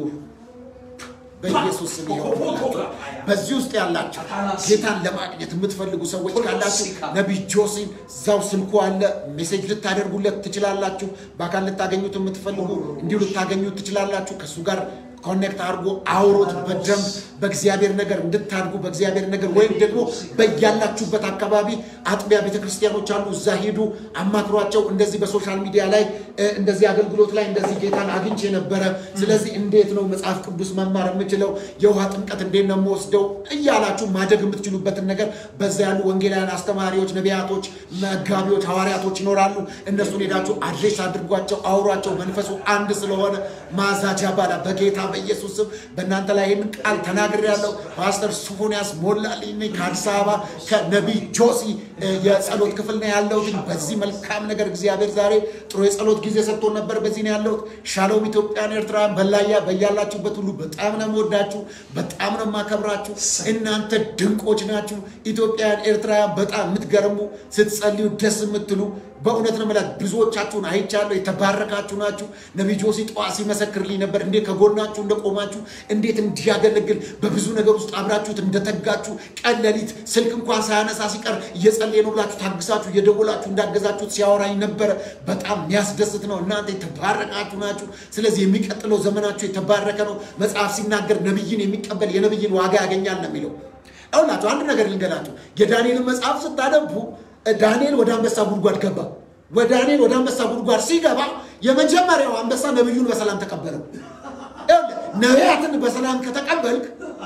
በኢየሱስ ስም ይሆንላችሁ። በዚህ ውስጥ ያላችሁ ጌታን ለማግኘት የምትፈልጉ ሰዎች ካላችሁ ነቢይ ጆሲን እዛው ስልኩ አለ። ሜሴጅ ልታደርጉለት ትችላላችሁ። በአካል ልታገኙት የምትፈልጉ እንዲሁ ልታገኙት ትችላላችሁ። ከእሱ ጋር ኮኔክት አድርጎ አውሮት በደንብ በእግዚአብሔር ነገር እንድታድጉ በእግዚአብሔር ነገር ወይም ደግሞ በያላችሁበት አካባቢ አጥቢያ ቤተክርስቲያኖች አሉ። እዛ ሄዱ፣ አማክሯቸው። እንደዚህ በሶሻል ሚዲያ ላይ እ፣ እንደዚህ አገልግሎት ላይ እንደዚህ ጌታን አግኝቼ ነበረ። ስለዚህ እንዴት ነው መጽሐፍ ቅዱስ መማር የምችለው? የውሃ ጥምቀት እንዴት ነው የምወስደው? እያላችሁ ማደግ የምትችሉበትን ነገር በዛ ያሉ ወንጌላውያን አስተማሪዎች፣ ነቢያቶች፣ መጋቢዎች፣ ሐዋርያቶች ይኖራሉ። እነሱን ሄዳችሁ አድሬስ አድርጓቸው፣ አውሯቸው። መንፈሱ አንድ ስለሆነ ማዛጃ ባላ በጌታ በኢየሱስ ስም በእናንተ ላይ ይህን ቃል ተናግሬያለሁ። ፓስተር ሶፎንያስ ሞላልኝ ነኝ ከአዲስ አበባ ከነቢይ ጆሲ እ፣ የጸሎት ክፍል ነው ያለሁት። በዚህ መልካም ነገር እግዚአብሔር ዛሬ ጥሩ የጸሎት ጊዜ ሰጥቶን ነበር። በዚህ ነው ያለሁት። ሻሎም ኢትዮጵያን፣ ኤርትራን በላያ በያላችሁበት ሁሉ በጣም ነው የምወዳችሁ፣ በጣም ነው የማከብራችሁ። እናንተ ድንቆች ናችሁ። ኢትዮጵያን፣ ኤርትራውያን በጣም የምትገርሙ ስትጸልዩ ደስ የምትሉ በእውነት ነው የምላት። ብዙዎቻችሁን አይቻለሁ። የተባረካችሁ ናችሁ። ነቢይ ጆሲ ጠዋት ሲመሰክርልኝ ነበር እንዴት ከጎናችሁ እንደቆማችሁ፣ እንዴት እንዲያገለግል በብዙ ነገር ውስጥ አብራችሁት እንደተጋችሁ፣ ቀን ሌሊት ስልክ እንኳን ሳያነሳ ሲቀር እየጸለየ ነው ብላችሁ ታግሳችሁ እየደወላችሁ እንዳገዛችሁት ሲያወራኝ ነበረ። በጣም የሚያስደስት ነው። እናንተ የተባረካችሁ ናችሁ። ስለዚህ የሚቀጥለው ዘመናችሁ የተባረከ ነው። መጽሐፍ ሲናገር ነቢይን የሚቀበል የነቢይን ዋጋ ያገኛል ነው የሚለው። አሁናችሁ አንድ ነገር ልንገራችሁ። የዳንኤልን መጽሐፍ ስታነቡ ዳንኤል ወደ አንበሳ ጉድጓድ ገባ። ወደ ዳንኤል ወደ አንበሳ ጉድጓድ ሲገባ የመጀመሪያው አንበሳ ነቢዩን በሰላም ተቀበለው። ይኸውልህ፣ ነቢያትን በሰላም ከተቀበልክ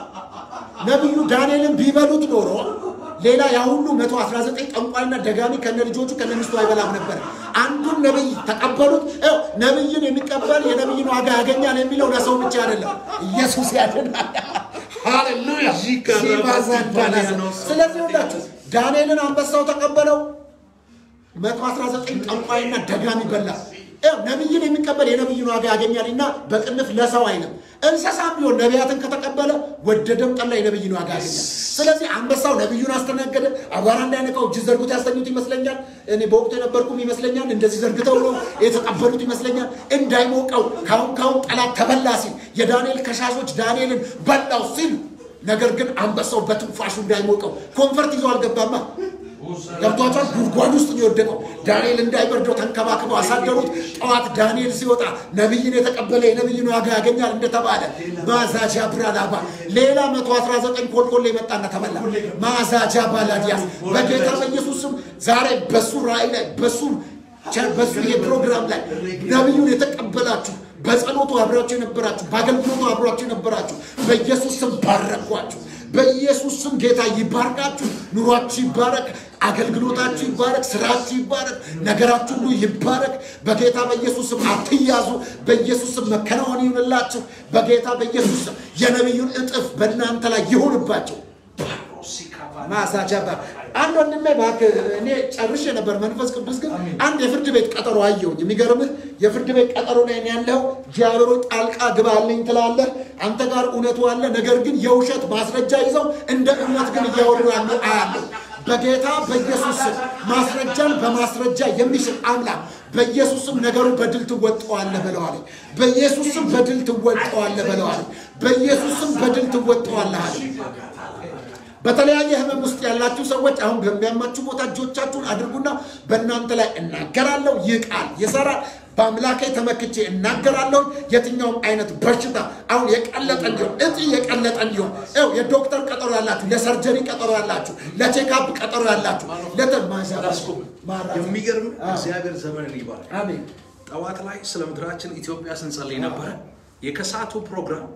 ነቢዩ ዳንኤልን ቢበሉት ኖሮ ሌላ ያ ሁሉ 119 ጠንቋይና ደጋሚ ከነ ልጆቹ ከነ ሚስቱ አይበላም ነበር። አንዱን ነቢይ ተቀበሉት። ይኸው ነቢይን የሚቀበል የነቢይን ዋጋ ያገኛል የሚለው ለሰው ብቻ አይደለም፣ ኢየሱስ ያድናል። ሃሌሉያ ሲባዛዳናስ ስለዚህ ሁላችሁ ዳንኤልን አንበሳው ተቀበለው። 119 ጠንቋይና ደጋሚ በላ። ይኸው ነቢይን የሚቀበል የነቢይን ዋጋ ያገኛልና በቅንፍ ለሰው አይልም። እንስሳም ቢሆን ነቢያትን ከተቀበለ ወደደም ጠላ የነቢይን ዋጋ ያገኛል። ስለዚህ አንበሳው ነቢዩን አስተናገደ። አቧራ እንዳይነካው እጅ ዘርጉት ያስተኙት ይመስለኛል። እኔ በወቅቱ የነበርኩም ይመስለኛል። እንደዚህ ዘርግተው ነው የተቀበሉት ይመስለኛል። እንዳይሞቀው ካሁን ካሁን ጠላት ተበላ ሲል የዳንኤል ከሻሾች ዳንኤልን በላው ሲል ነገር ግን አንበሳው በትንፋሹ እንዳይሞቀው ኮንፈርት ይዞ አልገባማ። ገብቷቸዋል። ጉድጓድ ውስጥ ነው የወደቀው። ዳንኤል እንዳይበርደው ተንከባክበው አሳደሩት። ጠዋት ዳንኤል ሲወጣ ነቢይን የተቀበለ የነቢይን ዋጋ ያገኛል እንደተባለ ማዛጃ ብራላባ ሌላ መቶ አስራ ዘጠኝ ኮልኮሌ መጣና ተበላ። ማዛጃ ባላዲያስ በጌታ በኢየሱስ ስም ዛሬ በሱ ራእይ ላይ በሱ በሱ ይሄ ፕሮግራም ላይ ነቢዩን የተቀበላችሁ በጸሎቱ አብራችሁ የነበራችሁ በአገልግሎቱ አብራችሁ የነበራችሁ በኢየሱስ ስም ባረኳችሁ። በኢየሱስ ስም ጌታ ይባርካችሁ። ኑሯችሁ ይባረክ። አገልግሎታችሁ ይባረክ። ስራችሁ ይባረክ። ነገራችሁ ሁሉ ይባረክ። በጌታ በኢየሱስ ስም አትያዙ። በኢየሱስ ስም መከናወን ይሁንላችሁ። በጌታ በኢየሱስ ስም የነቢዩን እጥፍ በእናንተ ላይ ይሁንባቸው። ማሳጃባ አንድ ወንድሜ እባክህ እኔ ጨርሼ ነበር። መንፈስ ቅዱስ ግን አንድ የፍርድ ቤት ቀጠሮ አየሁኝ። የሚገርምህ የፍርድ ቤት ቀጠሮ ላይ ነው ያለው። እግዚአብሔር ሆይ ጣልቃ ግባልኝ ትላለህ። አንተ ጋር እውነቱ አለ። ነገር ግን የውሸት ማስረጃ ይዘው እንደ እውነት ግን እያወሩ ያሉ አያለሁ። በጌታ በኢየሱስ ስም ማስረጃን በማስረጃ የሚሽር አምላክ በኢየሱስ ስም ነገሩ በድል ትወጣዋለህ በለዋል። በኢየሱስ ስም በድል ትወጣዋለህ በለዋል። በኢየሱስ ስም በድል ትወጣዋለህ አለ። በተለያየ ህመም ውስጥ ያላችሁ ሰዎች አሁን በሚያማችሁ ቦታ እጆቻችሁን አድርጉና በእናንተ ላይ እናገራለሁ። ይህ ቃል ይሰራል። በአምላኬ ተመክቼ እናገራለሁ። የትኛውም አይነት በሽታ አሁን የቀለጠ እንዲሆን እጢ የቀለጠ እንዲሆን ው የዶክተር ቀጠሮ ያላችሁ፣ ለሰርጀሪ ቀጠሮ ያላችሁ፣ ለቼክአፕ ቀጠሮ ያላችሁ ለተማዛ የሚገርም እግዚአብሔር ዘመንን ይባላል። አሜን ጠዋት ላይ ስለ ምድራችን ኢትዮጵያ ስንጸልይ ነበረ። የከሰዓቱ ፕሮግራም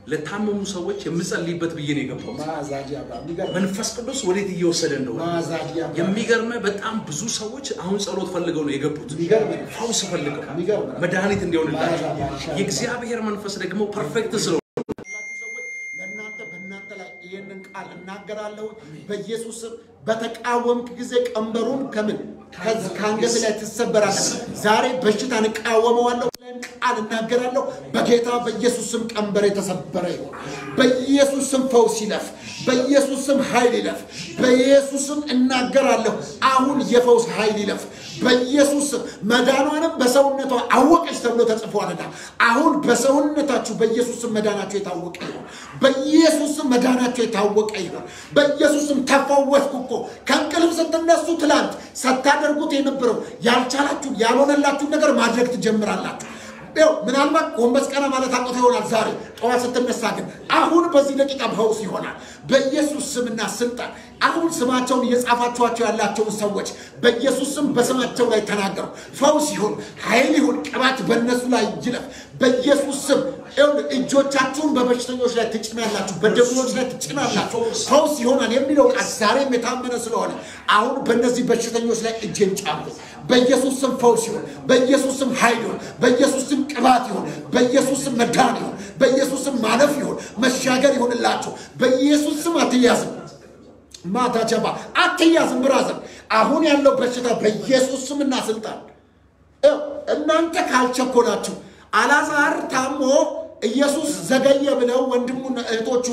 ለታመሙ ሰዎች የምጸልይበት ብዬ ነው የገባሁት። ማዛዲያ የሚገርም መንፈስ ቅዱስ ወዴት እየወሰደ እንደሆነ ማዛዲያ የሚገርምህ በጣም ብዙ ሰዎች አሁን ጸሎት ፈልገው ነው የገቡት። የሚገርም ፈውስ ፈልገው የሚገርም ነው። መድኃኒት እንዲሆንላቸው ማዛ- የእግዚአብሔር መንፈስ ደግሞ ፐርፌክት ስለሆነ ያላችሁ ሰዎች ለእናንተ በእናንተ ላይ ይህንን ቃል እናገራለሁ በኢየሱስ ስም። በተቃወምክ ጊዜ ቀንበሩን ከምን ከዚህ ከአንገት ላይ ትሰበራለህ። ዛሬ በሽታን እቃወመዋለሁ፣ ላይም ቃል እናገራለሁ። በጌታ በኢየሱስ ስም ቀንበር የተሰበረ ይሁን። በኢየሱስ ስም ፈውስ ይለፍ። በኢየሱስ ስም ኃይል ይለፍ። በኢየሱስ ስም እናገራለሁ። አሁን የፈውስ ኃይል ይለፍ። በኢየሱስ ስም መዳኗንም በሰውነቷ አወቀች ተብሎ ተጽፏልና አሁን በሰውነታችሁ በኢየሱስ ስም መዳናችሁ የታወቀ ይሁን። በኢየሱስ ስም መዳናችሁ የታወቀ ይሁን። በኢየሱስ ስም ተፈወስኩ እኮ ከእንቅልፍ ስትነሱ ትላንት ስታደርጉት የነበረው ያልቻላችሁ ያልሆነላችሁን ነገር ማድረግ ትጀምራላችሁ። ይኸው ምናልባት ጎንበስ ቀና ማለት አቅቶ ይሆናል ዛሬ ጠዋት ስትነሳ ግን አሁን በዚህ ደቂቃ ፈውስ ይሆናል በኢየሱስ ስምና ስልጣን አሁን ስማቸውን እየጻፋችኋቸው ያላቸውን ሰዎች በኢየሱስ ስም በስማቸው ላይ ተናገሩ ፈውስ ይሁን ኃይል ይሁን ቅባት በእነሱ ላይ ይለፍ በኢየሱስ ስም ይኸውልህ እጆቻችሁን በበሽተኞች ላይ ትጭናላችሁ በደዌዎች ላይ ትጭናላችሁ ፈውስ ይሆናል የሚለው ቃል ዛሬም የታመነ ስለሆነ አሁን በእነዚህ በሽተኞች ላይ እጄን ጫንኩ በኢየሱስ ስም ፈውስ ይሁን በኢየሱስ ስም ኃይል ይሁን በኢየሱስ ስም ቅባት ይሁን በኢየሱስ ስም መዳን ይሁን በኢየሱስ ስም ማለፍ ይሁን መሻገር ይሁንላችሁ በኢየሱስ ስም አትያዝም ማታ ጀባ አትያዝም ብራዘር አሁን ያለው በሽታ በኢየሱስ ስምና ስልጣን ይኸው እናንተ ካልቸኮላችሁ አላዛር ታሞ ኢየሱስ ዘገየ ብለው ወንድሙና እህቶቹ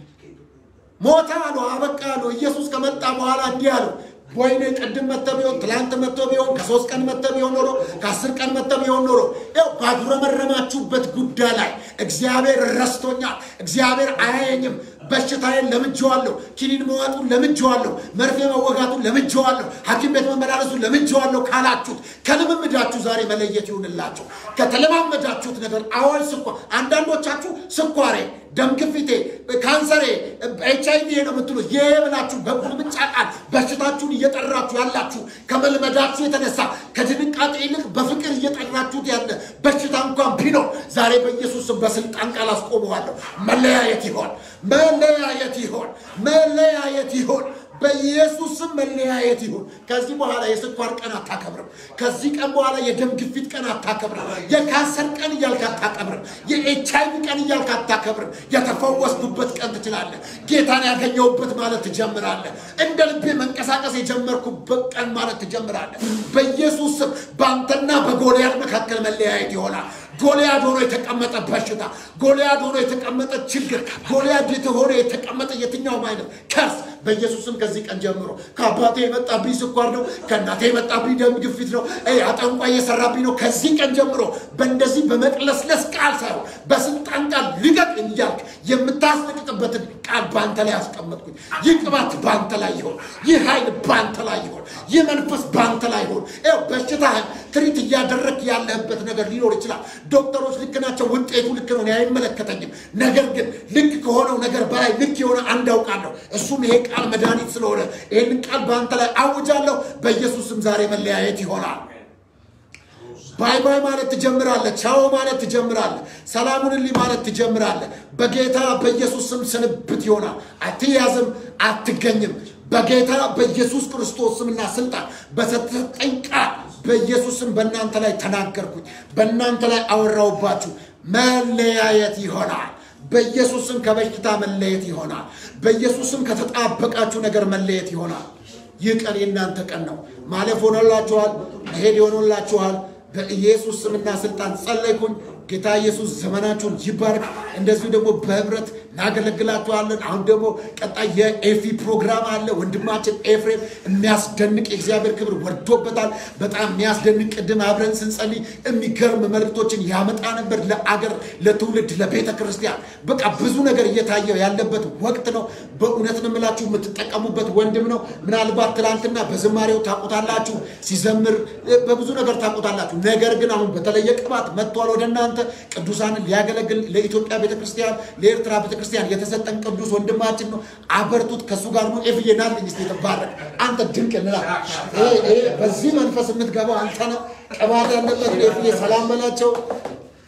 ሞተ አሉ አበቃ አሉ ኢየሱስ ከመጣ በኋላ እንዲህ አሉ ወይኔ ቅድም መጥተ ቢሆን ትላንት መጥቶ ቢሆን ከሶስት ቀን መጥተ ቢሆን ኖሮ ከአስር ቀን መጥተ ቢሆን ኖሮ ያው ባጉረመረማችሁበት ጉዳይ ላይ እግዚአብሔር ረስቶኛል እግዚአብሔር አያየኝም በሽታዬን ለምጄዋለሁ ኪኒን መዋጡን ለምጄዋለሁ መርፌ መወጋቱን ለምጄዋለሁ ሐኪም ቤት መመላለሱን ለምጄዋለሁ ካላችሁት ከልምምዳችሁ ዛሬ መለየት ይሁንላችሁ ከተለማመዳችሁት ነገር አዋጅ ስኳር አንዳንዶቻችሁ ስኳሬ ደም ግፊቴ ካንሰሬ ኤች አይቪ ነው የምትሉት ይህ ብላችሁ በቁልምጫ ቃል በሽታችሁን እየጠራችሁ ያላችሁ ከመልመዳችሁ የተነሳ ከድንቃጤ ይልቅ በፍቅር እየጠራችሁት ያለ በሽታ እንኳን ቢኖር ዛሬ በኢየሱስ ስም በስልጣን ቃል አስቆመዋለሁ መለያየት ይሆን መለያየት ይሆን መለያየት ይሆን በኢየሱስ ስም መለያየት ይሁን። ከዚህ በኋላ የስኳር ቀን አታከብርም። ከዚህ ቀን በኋላ የደም ግፊት ቀን አታከብርም። የካንሰር ቀን እያልክ አታከብርም። የኤች አይቪ ቀን እያልክ አታከብርም። የተፈወስኩበት ቀን ትችላለህ። ጌታን ያገኘሁበት ማለት ትጀምራለህ። እንደ ልቤ መንቀሳቀስ የጀመርኩበት ቀን ማለት ትጀምራለህ። በኢየሱስ ስም በአንተና በጎልያድ መካከል መለያየት ይሆናል። ጎልያድ ሆኖ የተቀመጠ በሽታ፣ ጎልያድ ሆኖ የተቀመጠ ችግር፣ ጎልያድ ሆኖ የተቀመጠ የትኛውም አይነት ከርስ በኢየሱስ ስም ከዚህ ቀን ጀምሮ ከአባቴ የመጣብኝ ስኳር ነው፣ ከእናቴ የመጣብኝ ደም ግፊት ነው፣ አጠንቋ እየሰራብኝ ነው። ከዚህ ቀን ጀምሮ በእንደዚህ በመቅለስለስ ቃል ሳይሆን በስልጣን ቃል ልቀቅ እያልክ የምታስለቅቅበትን ቃል በአንተ ላይ አስቀመጥኩኝ። ይህ ቅባት በአንተ ላይ ይሆን፣ ይህ ኃይል በአንተ ላይ ይሆን፣ ይህ መንፈስ በአንተ ላይ ይሆን። ይኸው በሽታህን ትሪት እያደረግ ያለህበት ነገር ሊኖር ይችላል። ዶክተሮች ልክ ናቸው፣ ውጤቱ ልክ ነው፣ እኔ አይመለከተኝም። ነገር ግን ልክ ከሆነው ነገር በላይ ልክ የሆነ አንድ አውቃለሁ። እሱም ይሄ ቃል መድኃኒት ስለሆነ ይህንን ቃል በአንተ ላይ አውጃለሁ። በኢየሱስም ዛሬ መለያየት ይሆናል። ባይ ባይ ማለት ትጀምራለህ። ቻው ማለት ትጀምራለህ። ሰላሙንልኝ ማለት ትጀምራለህ። በጌታ በኢየሱስ ስም ስንብት ይሆናል። አትያዝም፣ አትገኝም። በጌታ በኢየሱስ ክርስቶስ ስምና ስልጣን በተሰጠኝ ቃል በኢየሱስ ስም በእናንተ ላይ ተናገርኩኝ፣ በእናንተ ላይ አወራውባችሁ። መለያየት ይሆናል። በኢየሱስ ስም ከበሽታ መለየት ይሆናል። በኢየሱስ ስም ከተጣበቃችሁ ነገር መለየት ይሆናል። ይህ ቀን የእናንተ ቀን ነው። ማለፍ ሆኖላችኋል፣ መሄድ ሆኖላችኋል። በኢየሱስ ስምና ስልጣን ጸለይኩኝ። ጌታ ኢየሱስ ዘመናችሁን ይባርክ። እንደዚሁ ደግሞ በህብረት እናገለግላችኋለን። አሁን ደግሞ ቀጣይ የኤፊ ፕሮግራም አለ። ወንድማችን ኤፍሬም የሚያስደንቅ የእግዚአብሔር ክብር ወርዶበታል። በጣም የሚያስደንቅ ቅድም አብረን ስንጸልይ የሚገርም መልእክቶችን ያመጣ ነበር ለአገር፣ ለትውልድ፣ ለቤተ ክርስቲያን። በቃ ብዙ ነገር እየታየ ያለበት ወቅት ነው። በእውነት ነው የምላችሁ የምትጠቀሙበት ወንድም ነው። ምናልባት ትናንትና በዝማሬው ታውቁታላችሁ፣ ሲዘምር በብዙ ነገር ታውቁታላችሁ። ነገር ግን አሁን በተለየ ቅባት መጥቷል ወደ እናንተ ቅዱሳንን ሊያገለግል ለኢትዮጵያ ቤተክርስቲያን፣ ለኤርትራ ቤተክርስቲያን የተሰጠን ቅዱስ ወንድማችን ነው። አበርቱት። ከእሱ ጋር ነው። ኤፍዬ ናልኝ ስ የተባረክ አንተ ድንቅ እንላ በዚህ መንፈስ የምትገባው አንተ ነው። ቅባት ያለበት ኤፍዬ ሰላም በላቸው።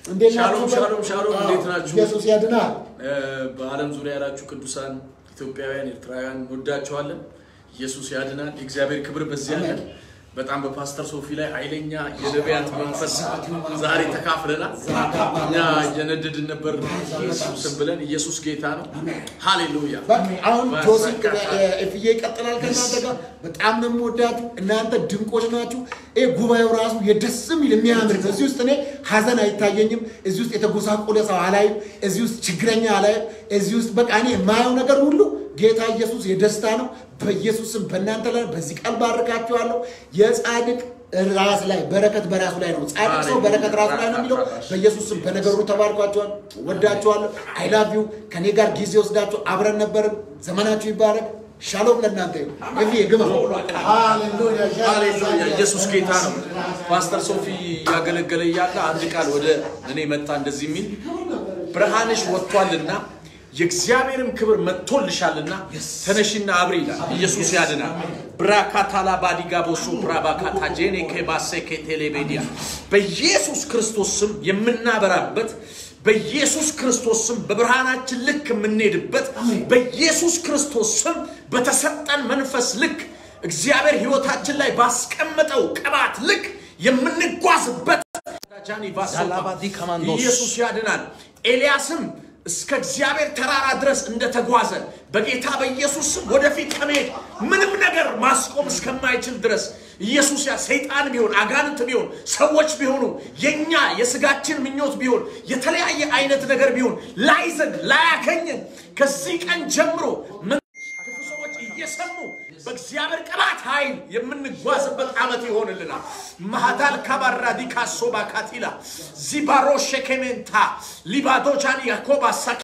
እንዴት ሻሎም ናችሁ? ሻሎም ሻሎም፣ አዎ፣ እንዴት ናችሁ? ኢየሱስ ያድናል። በዓለም ዙሪያ ያላችሁ ቅዱሳን ኢትዮጵያውያን፣ ኤርትራውያን እንወዳቸዋለን። ኢየሱስ ያድናል። የእግዚአብሔር ክብር በዚህ አለ። በጣም በፓስተር ሶፊ ላይ ኃይለኛ የነቢያት መንፈስ ዛሬ ተካፍለናል። እኛ እየነደድን ነበር ኢየሱስን ብለን ኢየሱስ ጌታ ነው። ሃሌሉያ። በቃ አሁን ጆሲ በሰቀታ- እፍዬ ይቀጥላል ከእናንተ ጋር። በጣም ነው የምወዳችሁ። እናንተ ድንቆች ናችሁ። ይህ ጉባኤው ራሱ የደስ የሚል የሚያምር ነው። እዚህ ውስጥ እኔ ሀዘን አይታየኝም። እዚህ ውስጥ የተጎሳቆለ ሰው አላይም። እዚህ ውስጥ ችግረኛ አላይም። እዚህ ውስጥ በቃ እኔ የማየው ነገር ሁሉ ጌታ ኢየሱስ የደስታ ነው። በኢየሱስም በእናንተ ላይ በዚህ ቃል ባርካችኋለሁ። የጻድቅ ራስ ላይ በረከት በራሱ ላይ ነው። ጻድቅ ሰው በረከት ራሱ ላይ ነው የሚለው። በኢየሱስም በነገሩ ተባርኳቸዋል። ወዳችኋለሁ። አይ ላቭ ዩ። ከኔ ጋር ጊዜ ወስዳችሁ አብረን ነበርን። ዘመናችሁ ይባረክ። ሻሎም ለእናንተ ይሁን። እፍዬ ግባ። ሃሌሉያ ሃሌሉያ ኢየሱስ ጌታ ነው። ፓስተር ሶፊ ያገለገለ እያለ አንድ ቃል ወደ እኔ መጣ እንደዚህ የሚል ብርሃንሽ ወጥቷልና የእግዚአብሔርም ክብር መጥቶልሻልና ተነሽና አብሪ ይላል። ኢየሱስ ያድናል። ብራካታላ ባዲጋ ቦሶ ብራባካታ ጄኔ ኬባሴ ኬቴሌቤዲያ በኢየሱስ ክርስቶስ ስም የምናበራበት በኢየሱስ ክርስቶስ ስም በብርሃናችን ልክ የምንሄድበት በኢየሱስ ክርስቶስ ስም በተሰጠን መንፈስ ልክ እግዚአብሔር ሕይወታችን ላይ ባስቀመጠው ቅባት ልክ የምንጓዝበት ዛላባዲ ከማንዶስ ኢየሱስ ያድናል። ኤልያስም እስከ እግዚአብሔር ተራራ ድረስ እንደተጓዘ በጌታ በኢየሱስ ስም ወደፊት ከመሄድ ምንም ነገር ማስቆም እስከማይችል ድረስ ኢየሱስ ያ ሰይጣን ቢሆን አጋንንት ቢሆን ሰዎች ቢሆኑ የኛ የስጋችን ምኞት ቢሆን የተለያየ አይነት ነገር ቢሆን ላይዘን ላያከኝን ከዚህ ቀን ጀምሮ ክፉ ሰዎች እየሰሙ በእግዚአብሔር ቅባት ኃይል የምንጓዝበት ዓመት ይሆንልናል። ማሃዳል ካባራዲ ካሶባ ካቲላ ዚባሮ ሸኬሜንታ ሊባዶጃን ያኮባ ሳኪ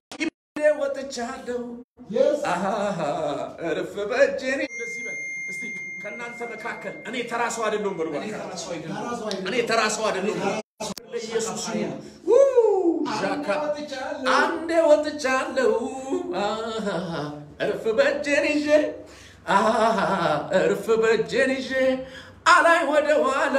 ወጥቻለሁ አሃ፣ እርፍ በእጄኔ እንደዚህ በል እስቲ ከእናንተ መካከል እኔ ተራ ሰው አይደለሁም በሉ እባክህ። እኔ ተራ ሰው አይደለሁም ለኢየሱስ ይሁን ው ዣካ አንዴ ወጥቻለሁ አሃ፣ እርፍ በእጄን ይዤ አሃ፣ እርፍ በእጄን ይዤ አላይ ወደ ኋላ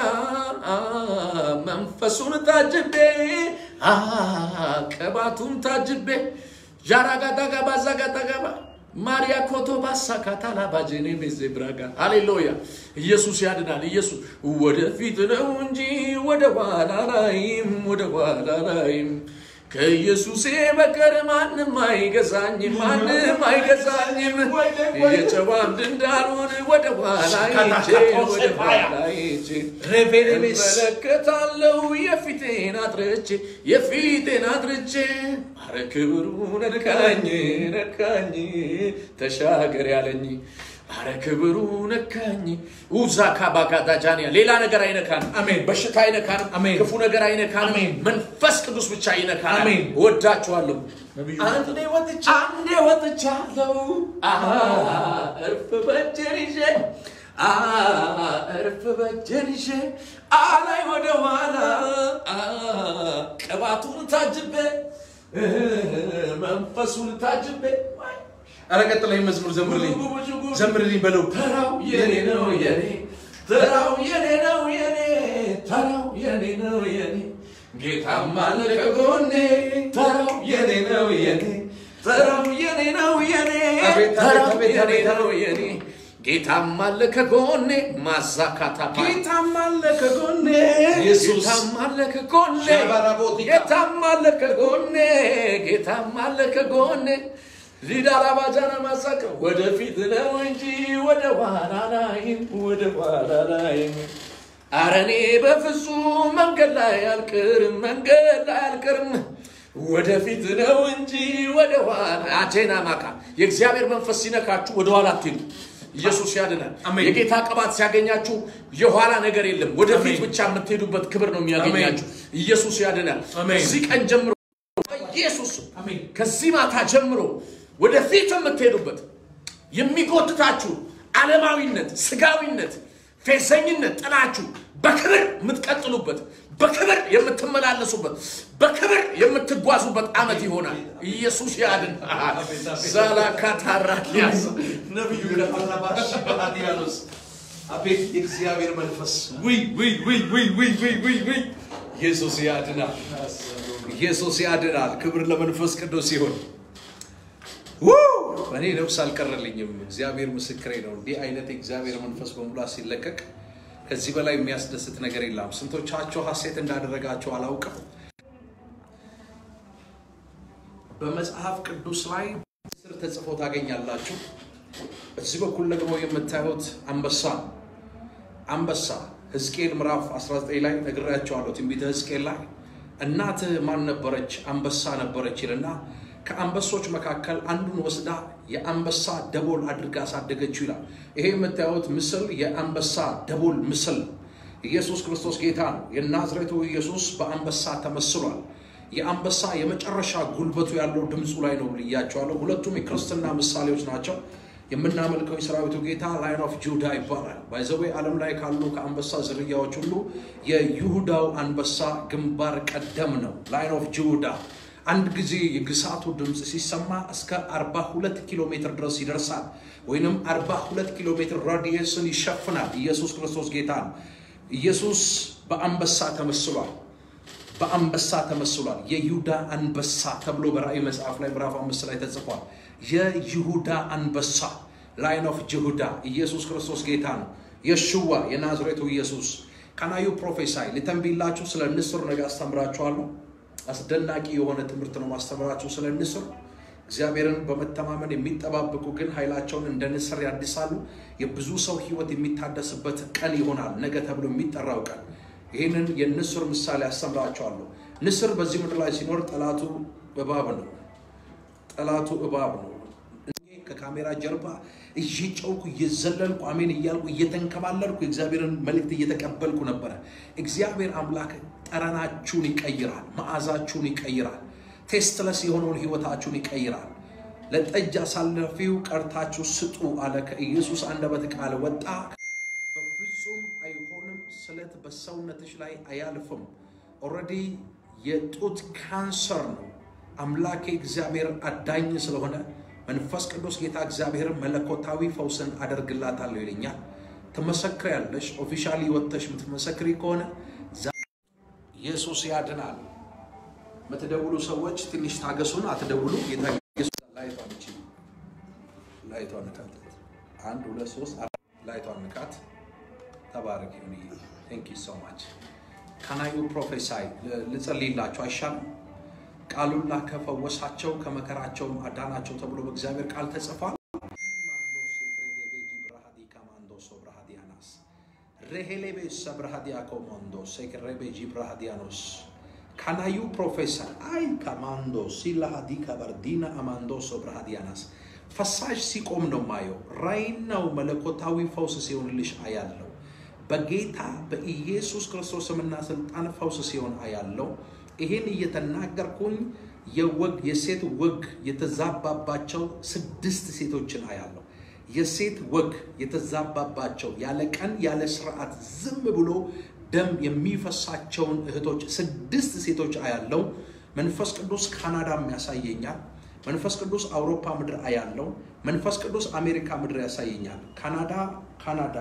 መንፈሱን ታጅቤ አሃ፣ ቅባቱን ታጅቤ ዣራጋዳጋባ ዛጋዳጋባ ማሪያ ኮቶ ባሳካታላ ባጄኔ ቤዜ ብራጋ ሃሌሉያ ኢየሱስ ያድናል። ኢየሱስ ወደፊት ነው እንጂ ወደ ኋላ ላይም ወደ ኋላ ላይም ከኢየሱሴ በቀር ማንም አይገዛኝም፣ ማንም አይገዛኝም። የጨዋ አምድ እንዳልሆን ወደ ኋላ ሄጄ ወደ ኋላ ሄጄ እመለከታለሁ የፊቴን አድርቼ የፊቴን አድርቼ አረ ክብሩ ነካኝ ነካኝ ተሻገር ያለኝ አረ ክብሩ ነካኝ ውዛ ካባካታጃንያ ሌላ ነገር አይነካን አሜን። በሽታ አይነካንም አሜን። ክፉ ነገር አይነካንም አሜን። መንፈስ ቅዱስ ብቻ ይነካናል አሜን። እወዳችኋለሁ ነቢዩ አንዴ ወጥቻ አንዴ ወጥቻለሁ አሃ፣ እርፍ በእጄን ይዤ አሃ፣ እርፍ በእጄን ይዤ አላይ ወደ ኋላ አሃ፣ ቅባቱን ታጅቤ መንፈሱን ታጅቤ ኧረ ቀጥለኝ መዝሙር ዘምርልኝ ዘምርልኝ በለው ተራው የኔ ነው የኔ ተራው የኔ ነው የኔ ተራው የኔ ነው የኔ ጌታም አለ ከጎኔ ተራው የኔ ነው የኔ ተራው የኔ ነው የኔ አቤት፣ አቤት፣ ተራው አቤት፣ የኔ አቤት፣ ነው የኔ ጌታም አለ ከጎኔ ማዛካታ ጌታም አለ ከጎኔ ኢየሱስ ጌታም አለ ከጎኔ ሸባራቦቲካ። ጌታም አለ ከጎኔ ጌታም አለ ከጎኔ ሊዳራባጃና ማሳከ ወደፊት ነው እንጂ ወደ ኋላ ላይም ወደ ኋላ ላይም አረ እኔ በፍጹም መንገድ ላይ አልቅርም መንገድ ላይ አልቅርም ወደፊት ነው እንጂ ወደ ኋላ አቴና ማካ የእግዚአብሔር መንፈስ ሲነካችሁ ወደ ኋላ አትሄዱ ኢየሱስ ያድናል አሜን። የጌታ ቅባት ሲያገኛችሁ የኋላ ነገር የለም ወደፊት አሜን። ብቻ የምትሄዱበት ክብር ነው የሚያገኛችሁ ኢየሱስ ያድናል አሜን። እዚህ ቀን ጀምሮ በኢየሱስ ስም አሜን። ከዚህ ማታ ጀምሮ ወደፊት የምትሄዱበት የሚጎትታችሁ ዓለማዊነት፣ ስጋዊነት፣ ፌዘኝነት ጥላችሁ በክብር የምትቀጥሉበት በክብር የምትመላለሱበት በክብር የምትጓዙበት ዓመት ይሆናል። ኢየሱስ ያድን። ዛላካታራኪያስ ነቢዩ ለባራባሽ በአዲያኖስ አቤት የእግዚአብሔር መንፈስ ውይ ውይ ውይ ውይ ውይ ውይ ውይ ውይ ኢየሱስ ያድናል። ኢየሱስ ያድናል። ክብር ለመንፈስ ቅዱስ ይሁን። ውይ! እኔ ነፍስ አልቀረልኝም። እግዚአብሔር ምስክሬ ነው። እንዲህ አይነት የእግዚአብሔር መንፈስ በሙላት ሲለቀቅ ከዚህ በላይ የሚያስደስት ነገር የለም። ስንቶቻቸው ሐሴት እንዳደረጋቸው አላውቅም። በመጽሐፍ ቅዱስ ላይ ስር ተጽፎ ታገኛላችሁ። በዚህ በኩል ደግሞ የምታዩት አንበሳ ነው። አንበሳ ሕዝቅኤል ምዕራፍ 19 ላይ ነግሬያቸዋለሁ። ትንቢተ ሕዝቅኤል ላይ እናትህ ማን ነበረች? አንበሳ ነበረች ይልና ከአንበሶች መካከል አንዱን ወስዳ የአንበሳ ደቦል አድርጋ አሳደገችው ይላል። ይሄ የምታዩት ምስል የአንበሳ ደቦል ምስል ነው። ኢየሱስ ክርስቶስ ጌታ ነው። የናዝሬቱ ኢየሱስ በአንበሳ ተመስሏል። የአንበሳ የመጨረሻ ጉልበቱ ያለው ድምፁ ላይ ነው ብያቸዋለሁ። ሁለቱም የክርስትና ምሳሌዎች ናቸው። የምናመልከው የሰራዊቱ ጌታ ላይን ኦፍ ጁዳ ይባላል። ባይዘዌ ዓለም ላይ ካሉ ከአንበሳ ዝርያዎች ሁሉ የይሁዳው አንበሳ ግንባር ቀደም ነው። ላይን ኦፍ ጁዳ አንድ ጊዜ የግሳቱ ድምፅ ሲሰማ እስከ 42 ኪሎ ሜትር ድረስ ይደርሳል፣ ወይንም 42 ኪሎ ሜትር ራዲየስን ይሸፍናል። ኢየሱስ ክርስቶስ ጌታ ነው። ኢየሱስ በአንበሳ ተመስሏል። በአንበሳ ተመስሏል። የይሁዳ አንበሳ ተብሎ በራእይ መጽሐፍ ላይ ምዕራፍ አምስት ላይ ተጽፏል። የይሁዳ አንበሳ ላይን ኦፍ ጅሁዳ ኢየሱስ ክርስቶስ ጌታ ነው። የሽዋ የናዝሬቱ ኢየሱስ ካናዩ ፕሮፌሳይ ልተንቢላችሁ ስለ ንስር ነገ አስተምራችኋለሁ። አስደናቂ የሆነ ትምህርት ነው ማስተምራችሁ ስለ ንስር። እግዚአብሔርን በመተማመን የሚጠባበቁ ግን ኃይላቸውን እንደ ንስር ያድሳሉ። የብዙ ሰው ሕይወት የሚታደስበት ቀን ይሆናል ነገ ተብሎ የሚጠራው ቀን። ይህንን የንስር ምሳሌ አስተምራቸዋለሁ። ንስር በዚህ ምድር ላይ ሲኖር ጠላቱ እባብ ነው። ጠላቱ እባብ ነው። እኔ ከካሜራ ጀርባ እየጨውኩ እየዘለልኩ አሜን እያልኩ እየተንከባለልኩ የእግዚአብሔርን መልእክት እየተቀበልኩ ነበረ። እግዚአብሔር አምላክ ጠረናችሁን ይቀይራል፣ መዓዛችሁን ይቀይራል፣ ቴስትለስ የሆነውን ህይወታችሁን ይቀይራል። ለጠጅ አሳላፊው ቀርታችሁ ስጡ አለ። ከኢየሱስ አንደበት ቃል ወጣ። በፍጹም አይሆንም። ስለት በሰውነትሽ ላይ አያልፍም። ኦልሬዲ የጡት ካንሰር ነው። አምላኬ እግዚአብሔር አዳኝ ስለሆነ መንፈስ ቅዱስ ጌታ እግዚአብሔር መለኮታዊ ፈውስን አደርግላታለሁ ይለኛል። ትመሰክሪያለሽ። ኦፊሻሊ ወጥተሽ የምትመሰክሪ ከሆነ ዛ- ኢየሱስ ያድናል። የምትደውሉ ሰዎች ትንሽ ታገሱን፣ አትደውሉ። ጌታ ኢየሱስ ላይቷን እቺ ላይቷን ንካት። አንድ ሁለት ሶስት አራት ላይቷን ንካት። ተባረክ ይሁን። ቴንክ ዩ ሶ ማች ካናዩ ፕሮፌሳይ ልጸልይላቸው አይሻልም? ቃሉን ላከ ፈወሳቸው፣ ከመከራቸውም አዳናቸው ተብሎ በእግዚአብሔር ቃል ተጽፏል። ሬሄሌቤ ሰብርሃዲያ ኮሞንዶ ሴክሬቤ ጂብራሃዲያኖስ ካናዩ ፕሮፌሰር አይ ካማንዶ ሲላሃዲ ካባርዲና አማንዶ ሶብርሃዲያናስ ፈሳሽ ሲቆም ነው ማየው። ራይናው መለኮታዊ ፈውስ ሲሆንልሽ አያለው። በጌታ በኢየሱስ ክርስቶስ ስምና ስልጣን ፈውስ ሲሆን አያለው። ይሄን እየተናገርኩኝ የወግ የሴት ወግ የተዛባባቸው ስድስት ሴቶችን አያለው። የሴት ወግ የተዛባባቸው ያለ ቀን ያለ ስርዓት ዝም ብሎ ደም የሚፈሳቸውን እህቶች ስድስት ሴቶች አያለው። መንፈስ ቅዱስ ካናዳም ያሳየኛል። መንፈስ ቅዱስ አውሮፓ ምድር አያለው። መንፈስ ቅዱስ አሜሪካ ምድር ያሳየኛል። ካናዳ ካናዳ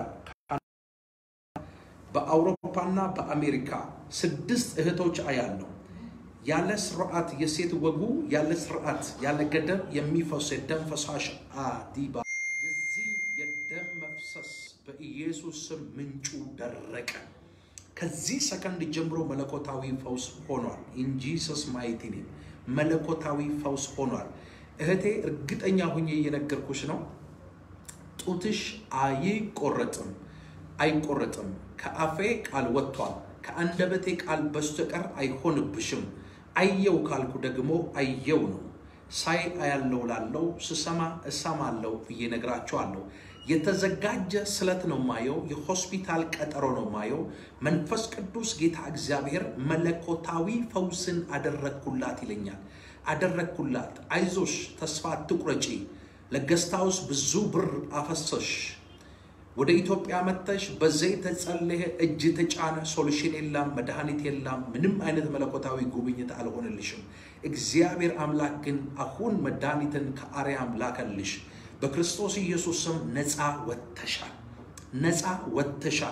በአውሮፓና በአሜሪካ ስድስት እህቶች አያለው። ያለ ስርዓት የሴት ወጉ ያለ ስርዓት ያለ ገደብ የሚፈስ የደም ፈሳሽ አዲባ የዚህ የደም መፍሰስ በኢየሱስ ስም ምንጩ ደረቀ። ከዚህ ሰከንድ ጀምሮ መለኮታዊ ፈውስ ሆኗል። ኢን ጂሰስ ማይቲ ኔም መለኮታዊ ፈውስ ሆኗል። እህቴ እርግጠኛ ሁኜ እየነገርኩሽ ነው። ጡትሽ አይቆረጥም፣ አይቆረጥም። ከአፌ ቃል ወጥቷል። ከአንደበቴ ቃል በስተቀር አይሆንብሽም። አየው ካልኩ ደግሞ አየው ነው። ሳይ አያለው ላለው ስሰማ እሰማለው ብዬ ነግራቸዋለሁ። የተዘጋጀ ስለት ነው ማየው። የሆስፒታል ቀጠሮ ነው ማየው። መንፈስ ቅዱስ ጌታ እግዚአብሔር መለኮታዊ ፈውስን አደረግኩላት ይለኛል። አደረግኩላት። አይዞሽ፣ ተስፋ አትቁረጪ። ለገስታውስ ብዙ ብር አፈሰሽ። ወደ ኢትዮጵያ መጥተሽ በዘይት ተጸለየ፣ እጅ ተጫነ፣ ሶሉሽን የለም፣ መድኃኒት የለም፣ ምንም አይነት መለኮታዊ ጉብኝት አልሆነልሽም። እግዚአብሔር አምላክ ግን አሁን መድኃኒትን ከአርያም ላከልሽ። በክርስቶስ ኢየሱስ ስም ነፃ ወጥተሻል፣ ነፃ ወጥተሻል።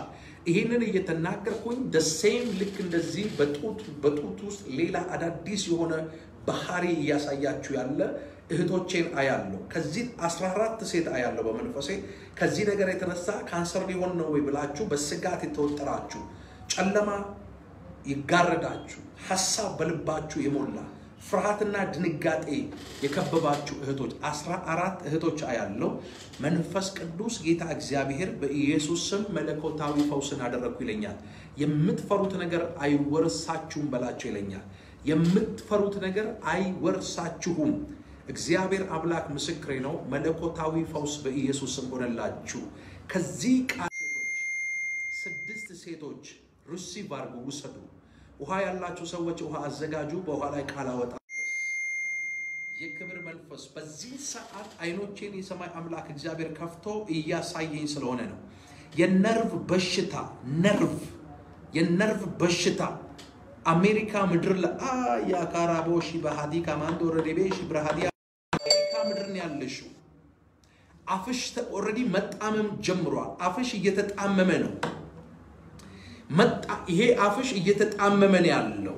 ይህንን እየተናገርኩኝ ደሴም ልክ እንደዚህ በጡት በጡት ውስጥ ሌላ አዳዲስ የሆነ ባህሪ እያሳያችሁ ያለ እህቶቼን አያለሁ። ከዚህ 14 ሴት አያለሁ በመንፈሴ። ከዚህ ነገር የተነሳ ካንሰር ሊሆን ነው ወይ ብላችሁ በስጋት የተወጠራችሁ ጨለማ ይጋረዳችሁ፣ ሀሳብ በልባችሁ የሞላ ፍርሃትና ድንጋጤ የከበባችሁ እህቶች አስራ አራት እህቶች አያለው። መንፈስ ቅዱስ ጌታ እግዚአብሔር በኢየሱስ ስም መለኮታዊ ፈውስን አደረግኩ ይለኛል። የምትፈሩት ነገር አይወርሳችሁም በላቸው ይለኛል። የምትፈሩት ነገር አይወርሳችሁም። እግዚአብሔር አምላክ ምስክሬ ነው። መለኮታዊ ፈውስ በኢየሱስ ስም ሆነላችሁ። ከዚህ ቃል ሴቶች ስድስት ሴቶች ሪሲቭ አድርጉ፣ ውሰዱ። ውሃ ያላችሁ ሰዎች ውሃ አዘጋጁ። በውሃ ላይ ቃል አወጣ። የክብር መንፈስ በዚህ ሰዓት አይኖቼን የሰማይ አምላክ እግዚአብሔር ከፍቶ እያሳየኝ ስለሆነ ነው። የነርቭ በሽታ ነርቭ የነርቭ በሽታ አሜሪካ ምድር ለአያካራቦሺ በሃዲ ካማንዶ ረዴቤሺ ብርሃዲ አሜሪካ ምድር ነው ያለሽው። አፍሽ ኦልሬዲ መጣመም ጀምሯል። አፍሽ እየተጣመመ ነው። መጣ ይሄ አፍሽ እየተጣመመ ነው ያለው።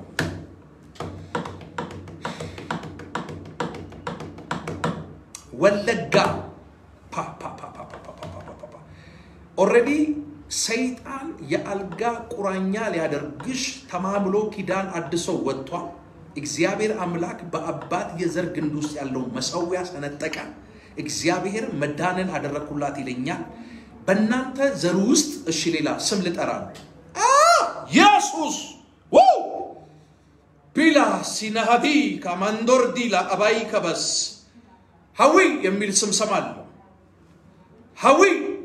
ወለጋ ኦልሬዲ ሰይጣን የአልጋ ቁራኛ ሊያደርግሽ ተማምሎ ኪዳን አድሶ ወጥቷል። እግዚአብሔር አምላክ በአባት የዘር ግንድ ውስጥ ያለው መሰዊያ ሰነጠቀ። እግዚአብሔር መዳንን አደረግኩላት ይለኛል። በእናንተ ዘር ውስጥ እሺ፣ ሌላ ስም ልጠራ ነው። ኢየሱስ ቢላ ሲናሃዲ ካማንዶር ዲላ አባይ ከበስ ሀዊ የሚል ስም ሰማለሁ። ሀዊ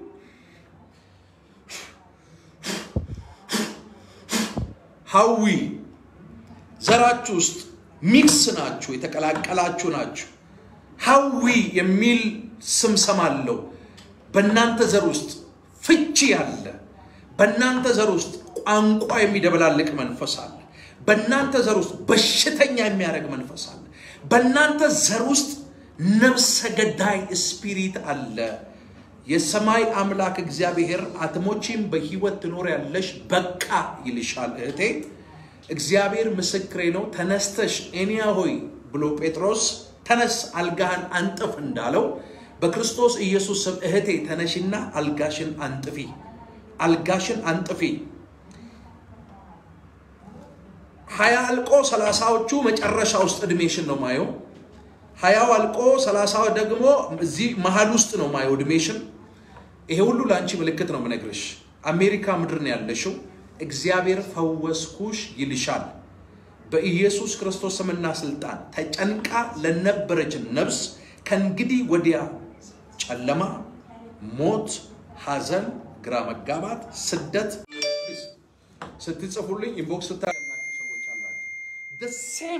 ሀዊ ዘራችሁ ውስጥ ሚክስ ናችሁ፣ የተቀላቀላችሁ ናችሁ። ሀዊ የሚል ስም ሰማለሁ። በእናንተ ዘር ውስጥ ፍቺ ያለ፣ በእናንተ ዘር ውስጥ ቋንቋ የሚደበላልቅ መንፈስ አለ። በእናንተ ዘር ውስጥ በሽተኛ የሚያደርግ መንፈስ አለ። በእናንተ ዘር ውስጥ ነፍሰ ገዳይ ስፒሪት አለ። የሰማይ አምላክ እግዚአብሔር አትሞቺም፣ በህይወት ትኖር ያለሽ በቃ ይልሻል እህቴ። እግዚአብሔር ምስክሬ ነው። ተነስተሽ ኤንያ ሆይ ብሎ ጴጥሮስ ተነስ አልጋህን አንጥፍ እንዳለው በክርስቶስ ኢየሱስ ስም እህቴ ተነሽና አልጋሽን አንጥፊ፣ አልጋሽን አንጥፊ። ሀያ አልቆ ሰላሳዎቹ መጨረሻ ውስጥ እድሜሽን ነው ማየው። ሀያው አልቆ ሰላሳው ደግሞ እዚህ መሀል ውስጥ ነው ማየው እድሜሽን። ይሄ ሁሉ ለአንቺ ምልክት ነው ምነግርሽ። አሜሪካ ምድር ነው ያለሽው። እግዚአብሔር ፈወስኩሽ ይልሻል። በኢየሱስ ክርስቶስ ስምና ስልጣን ተጨንቃ ለነበረች ነፍስ ከእንግዲህ ወዲያ ጨለማ፣ ሞት፣ ሐዘን፣ ግራ መጋባት፣ ስደት ስትጽፉልኝ ኢንቦክስ ስታያላችሁ ሰዎች አላችሁ። ሴም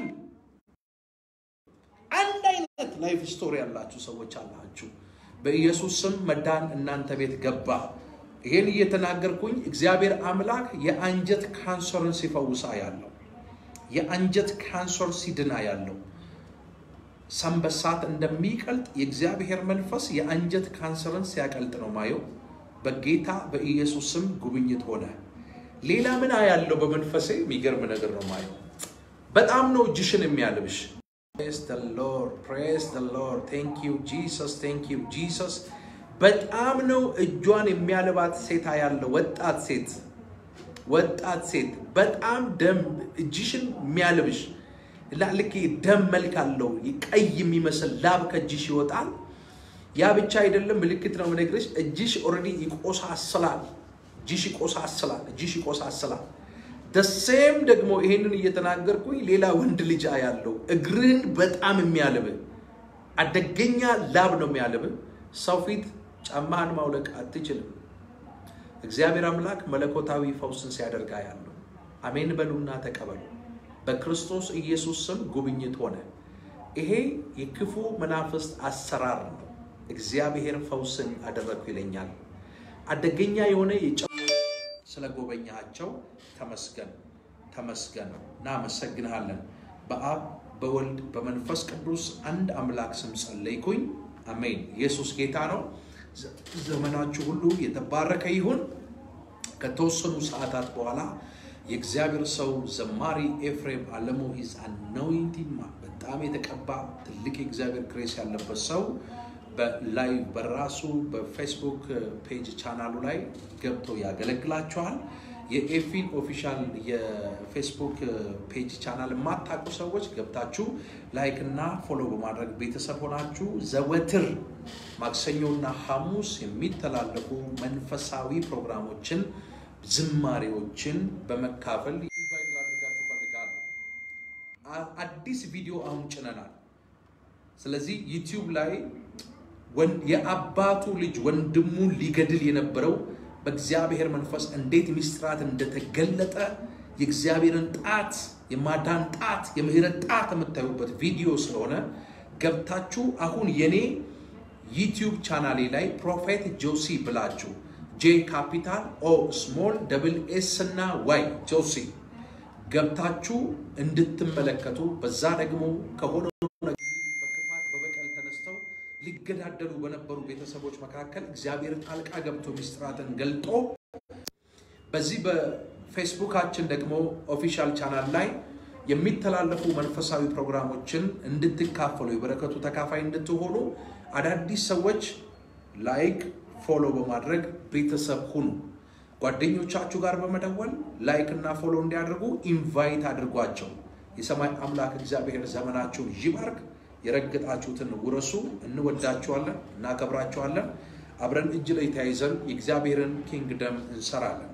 አንድ አይነት ላይፍ ስቶሪ ያላችሁ ሰዎች አላችሁ። በኢየሱስ ስም መዳን እናንተ ቤት ገባ። ይሄን እየተናገርኩኝ እግዚአብሔር አምላክ የአንጀት ካንሰርን ሲፈውሳ ያለው የአንጀት ካንሰር ሲድና ያለው ሰንበሳት እንደሚቀልጥ የእግዚአብሔር መንፈስ የአንጀት ካንሰርን ሲያቀልጥ ነው ማየው። በጌታ በኢየሱስ ስም ጉብኝት ሆነ። ሌላ ምን ያለው በመንፈሴ የሚገርም ነገር ነው ማየው። በጣም ነው እጅሽን የሚያልብሽ። ፕሬስ ደ ሎርድ ፕሬስ ደ ሎርድ ቴንክ ዩ ጂሰስ ቴንክ ዩ ጂሰስ። በጣም ነው እጇን የሚያልባት ሴት ያለው ወጣት ሴት ወጣት ሴት በጣም ደም እጅሽን የሚያልብሽ ልክ ደም መልክ አለው ቀይ የሚመስል ላብ ከእጅሽ ይወጣል። ያ ብቻ አይደለም፣ ምልክት ነው የምነግርሽ። እጅሽ ኦልሬዲ ይቆሳስላል። እጅሽ ይቆሳስላል። እጅሽ ይቆሳስላል። ደሴም ደግሞ ይሄንን እየተናገርኩኝ ሌላ ወንድ ልጅ ያለው እግርህን በጣም የሚያልብ አደገኛ ላብ ነው የሚያልብ። ሰው ፊት ጫማህን ማውለቅ አትችልም። እግዚአብሔር አምላክ መለኮታዊ ፈውስን ሲያደርጋ ያለው አሜን በሉና ተቀበሉ። በክርስቶስ ኢየሱስ ስም ጉብኝት ሆነ። ይሄ የክፉ መናፍስት አሰራር ነው። እግዚአብሔር ፈውስን አደረግኩ ይለኛል። አደገኛ የሆነ የጨ ስለ ጎበኛቸው ተመስገን ተመስገን። እናመሰግንሃለን። በአብ በወልድ በመንፈስ ቅዱስ አንድ አምላክ ስም ጸለይኩኝ። አሜን። ኢየሱስ ጌታ ነው። ዘመናችሁ ሁሉ የተባረከ ይሁን። ከተወሰኑ ሰዓታት በኋላ የእግዚአብሔር ሰው ዘማሪ ኤፍሬም አለሙ ኢዝ አኖይንቲንግ በጣም የተቀባ ትልቅ የእግዚአብሔር ግሬስ ያለበት ሰው በላይቭ በራሱ በፌስቡክ ፔጅ ቻናሉ ላይ ገብቶ ያገለግላችኋል። የኤፊን ኦፊሻል የፌስቡክ ፔጅ ቻናል የማታውቁ ሰዎች ገብታችሁ ላይክ እና ፎሎ በማድረግ ቤተሰብ ሆናችሁ ዘወትር ማክሰኞና ሐሙስ የሚተላለፉ መንፈሳዊ ፕሮግራሞችን፣ ዝማሬዎችን በመካፈል ኢንቫይት ላድርጋችሁ እፈልጋለሁ። አ- አዲስ ቪዲዮ አሁን ጭነናል። ስለዚህ ዩቲዩብ ላይ ወን- የአባቱ ልጅ ወንድሙን ሊገድል የነበረው በእግዚአብሔር መንፈስ እንዴት ሚስጥራት እንደተገለጠ የእግዚአብሔርን ጣት የማዳን ጣት የምህረት ጣት የምታዩበት ቪዲዮ ስለሆነ ገብታችሁ አሁን የኔ ዩቲዩብ ቻናሌ ላይ ፕሮፌት ጆሲ ብላችሁ ጄ ካፒታል ኦ ስሞል ደብል ኤስ እና ዋይ ጆሲ ገብታችሁ እንድትመለከቱ በዛ ደግሞ ከሆነ በክፋት በበቀል ተነስተው ሊገዳደሉ በነበሩ ቤተሰቦች መካከል እግዚአብሔር ጣልቃ ገብቶ ሚስጥራትን ገልጦ በዚህ በፌስቡካችን ደግሞ ኦፊሻል ቻናል ላይ የሚተላለፉ መንፈሳዊ ፕሮግራሞችን እንድትካፈሉ የበረከቱ ተካፋይ እንድትሆኑ አዳዲስ ሰዎች ላይክ ፎሎ በማድረግ ቤተሰብ ሁኑ። ጓደኞቻችሁ ጋር በመደወል ላይክ እና ፎሎ እንዲያደርጉ ኢንቫይት አድርጓቸው። የሰማይ አምላክ እግዚአብሔር ዘመናችሁን ይባርክ። የረገጣችሁትን ውረሱ። እንወዳችኋለን፣ እናከብራችኋለን። አብረን እጅ ላይ ተያይዘን የእግዚአብሔርን ኪንግደም እንሰራለን።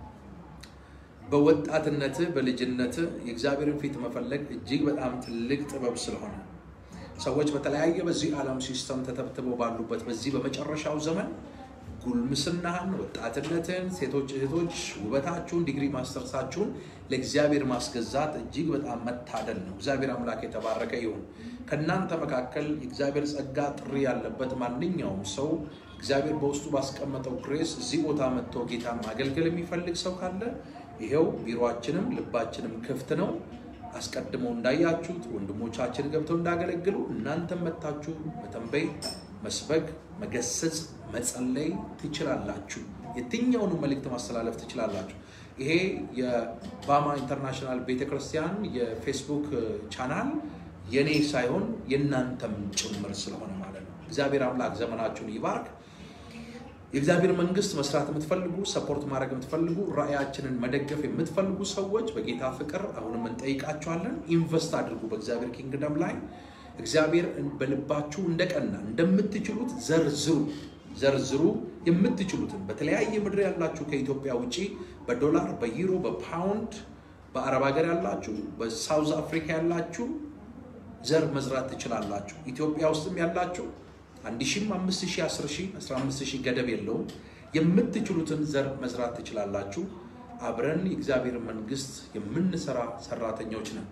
በወጣትነት በልጅነት የእግዚአብሔርን ፊት መፈለግ እጅግ በጣም ትልቅ ጥበብ ስለሆነ ሰዎች በተለያየ በዚህ ዓለም ሲስተም ተተብትበው ባሉበት በዚህ በመጨረሻው ዘመን ጉልምስናህን፣ ወጣትነትን፣ ሴቶች እህቶች ውበታችሁን፣ ዲግሪ ማስተርሳችሁን ለእግዚአብሔር ማስገዛት እጅግ በጣም መታደል ነው። እግዚአብሔር አምላክ የተባረከ ይሁን። ከእናንተ መካከል የእግዚአብሔር ጸጋ ጥሪ ያለበት ማንኛውም ሰው እግዚአብሔር በውስጡ ባስቀመጠው ግሬስ እዚህ ቦታ መጥቶ ጌታን ማገልገል የሚፈልግ ሰው ካለ ይሄው ቢሮአችንም ልባችንም ክፍት ነው። አስቀድመው እንዳያችሁት ወንድሞቻችን ገብተው እንዳገለግሉ እናንተም መታችሁ መተንበይ፣ መስበክ፣ መገሰጽ፣ መጸለይ ትችላላችሁ። የትኛውንም መልእክት ማስተላለፍ ትችላላችሁ። ይሄ የባማ ኢንተርናሽናል ቤተክርስቲያን የፌስቡክ ቻናል የኔ ሳይሆን የእናንተም ጭምር ስለሆነ ማለት ነው። እግዚአብሔር አምላክ ዘመናችሁን ይባርክ። የእግዚአብሔር መንግስት መስራት የምትፈልጉ ሰፖርት ማድረግ የምትፈልጉ ራእያችንን መደገፍ የምትፈልጉ ሰዎች በጌታ ፍቅር አሁንም እንጠይቃችኋለን። ኢንቨስት አድርጉ በእግዚአብሔር ኪንግደም ላይ። እግዚአብሔር በልባችሁ እንደቀና እንደምትችሉት ዘርዝሩ ዘርዝሩ። የምትችሉትን በተለያየ ምድር ያላችሁ ከኢትዮጵያ ውጪ በዶላር በዩሮ በፓውንድ በአረብ ሀገር ያላችሁ በሳውዝ አፍሪካ ያላችሁ ዘር መዝራት ትችላላችሁ። ኢትዮጵያ ውስጥም ያላችሁ አንድ ሺህም አምስት ሺህ አስር ሺህ አስራ አምስት ሺህ ገደብ የለውም። የምትችሉትን ዘር መዝራት ትችላላችሁ። አብረን የእግዚአብሔር መንግስት የምንሰራ ሰራተኞች ነን።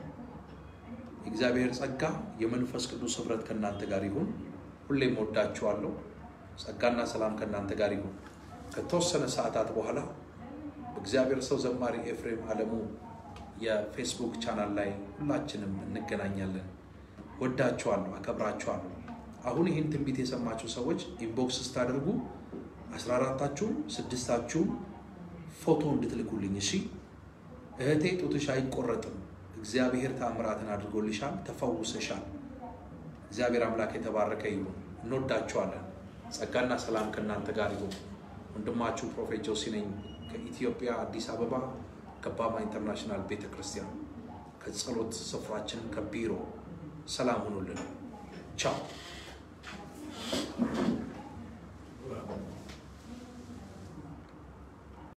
የእግዚአብሔር ጸጋ የመንፈስ ቅዱስ ህብረት ከእናንተ ጋር ይሁን። ሁሌም ወዳችኋለሁ። ጸጋና ሰላም ከእናንተ ጋር ይሁን። ከተወሰነ ሰዓታት በኋላ በእግዚአብሔር ሰው ዘማሪ ኤፍሬም አለሙ የፌስቡክ ቻናል ላይ ሁላችንም እንገናኛለን። ወዳችኋለሁ፣ አከብራችኋለሁ። አሁን ይህን ትንቢት የሰማችሁ ሰዎች ኢንቦክስ ስታደርጉ አስራ አራታችሁም ስድስታችሁም ፎቶ እንድትልኩልኝ እሺ። እህቴ ጡትሽ አይቆረጥም፣ እግዚአብሔር ተአምራትን አድርጎልሻል፣ ተፈውሰሻል። እግዚአብሔር አምላክ የተባረከ ይሁን። እንወዳችኋለን። ጸጋና ሰላም ከእናንተ ጋር ይሁን። ወንድማችሁ ፕሮፌት ጆሲ ነኝ ከኢትዮጵያ አዲስ አበባ ከባማ ኢንተርናሽናል ቤተ ክርስቲያን ከጸሎት ስፍራችን ከቢሮ ሰላም ሁኑልን። ቻው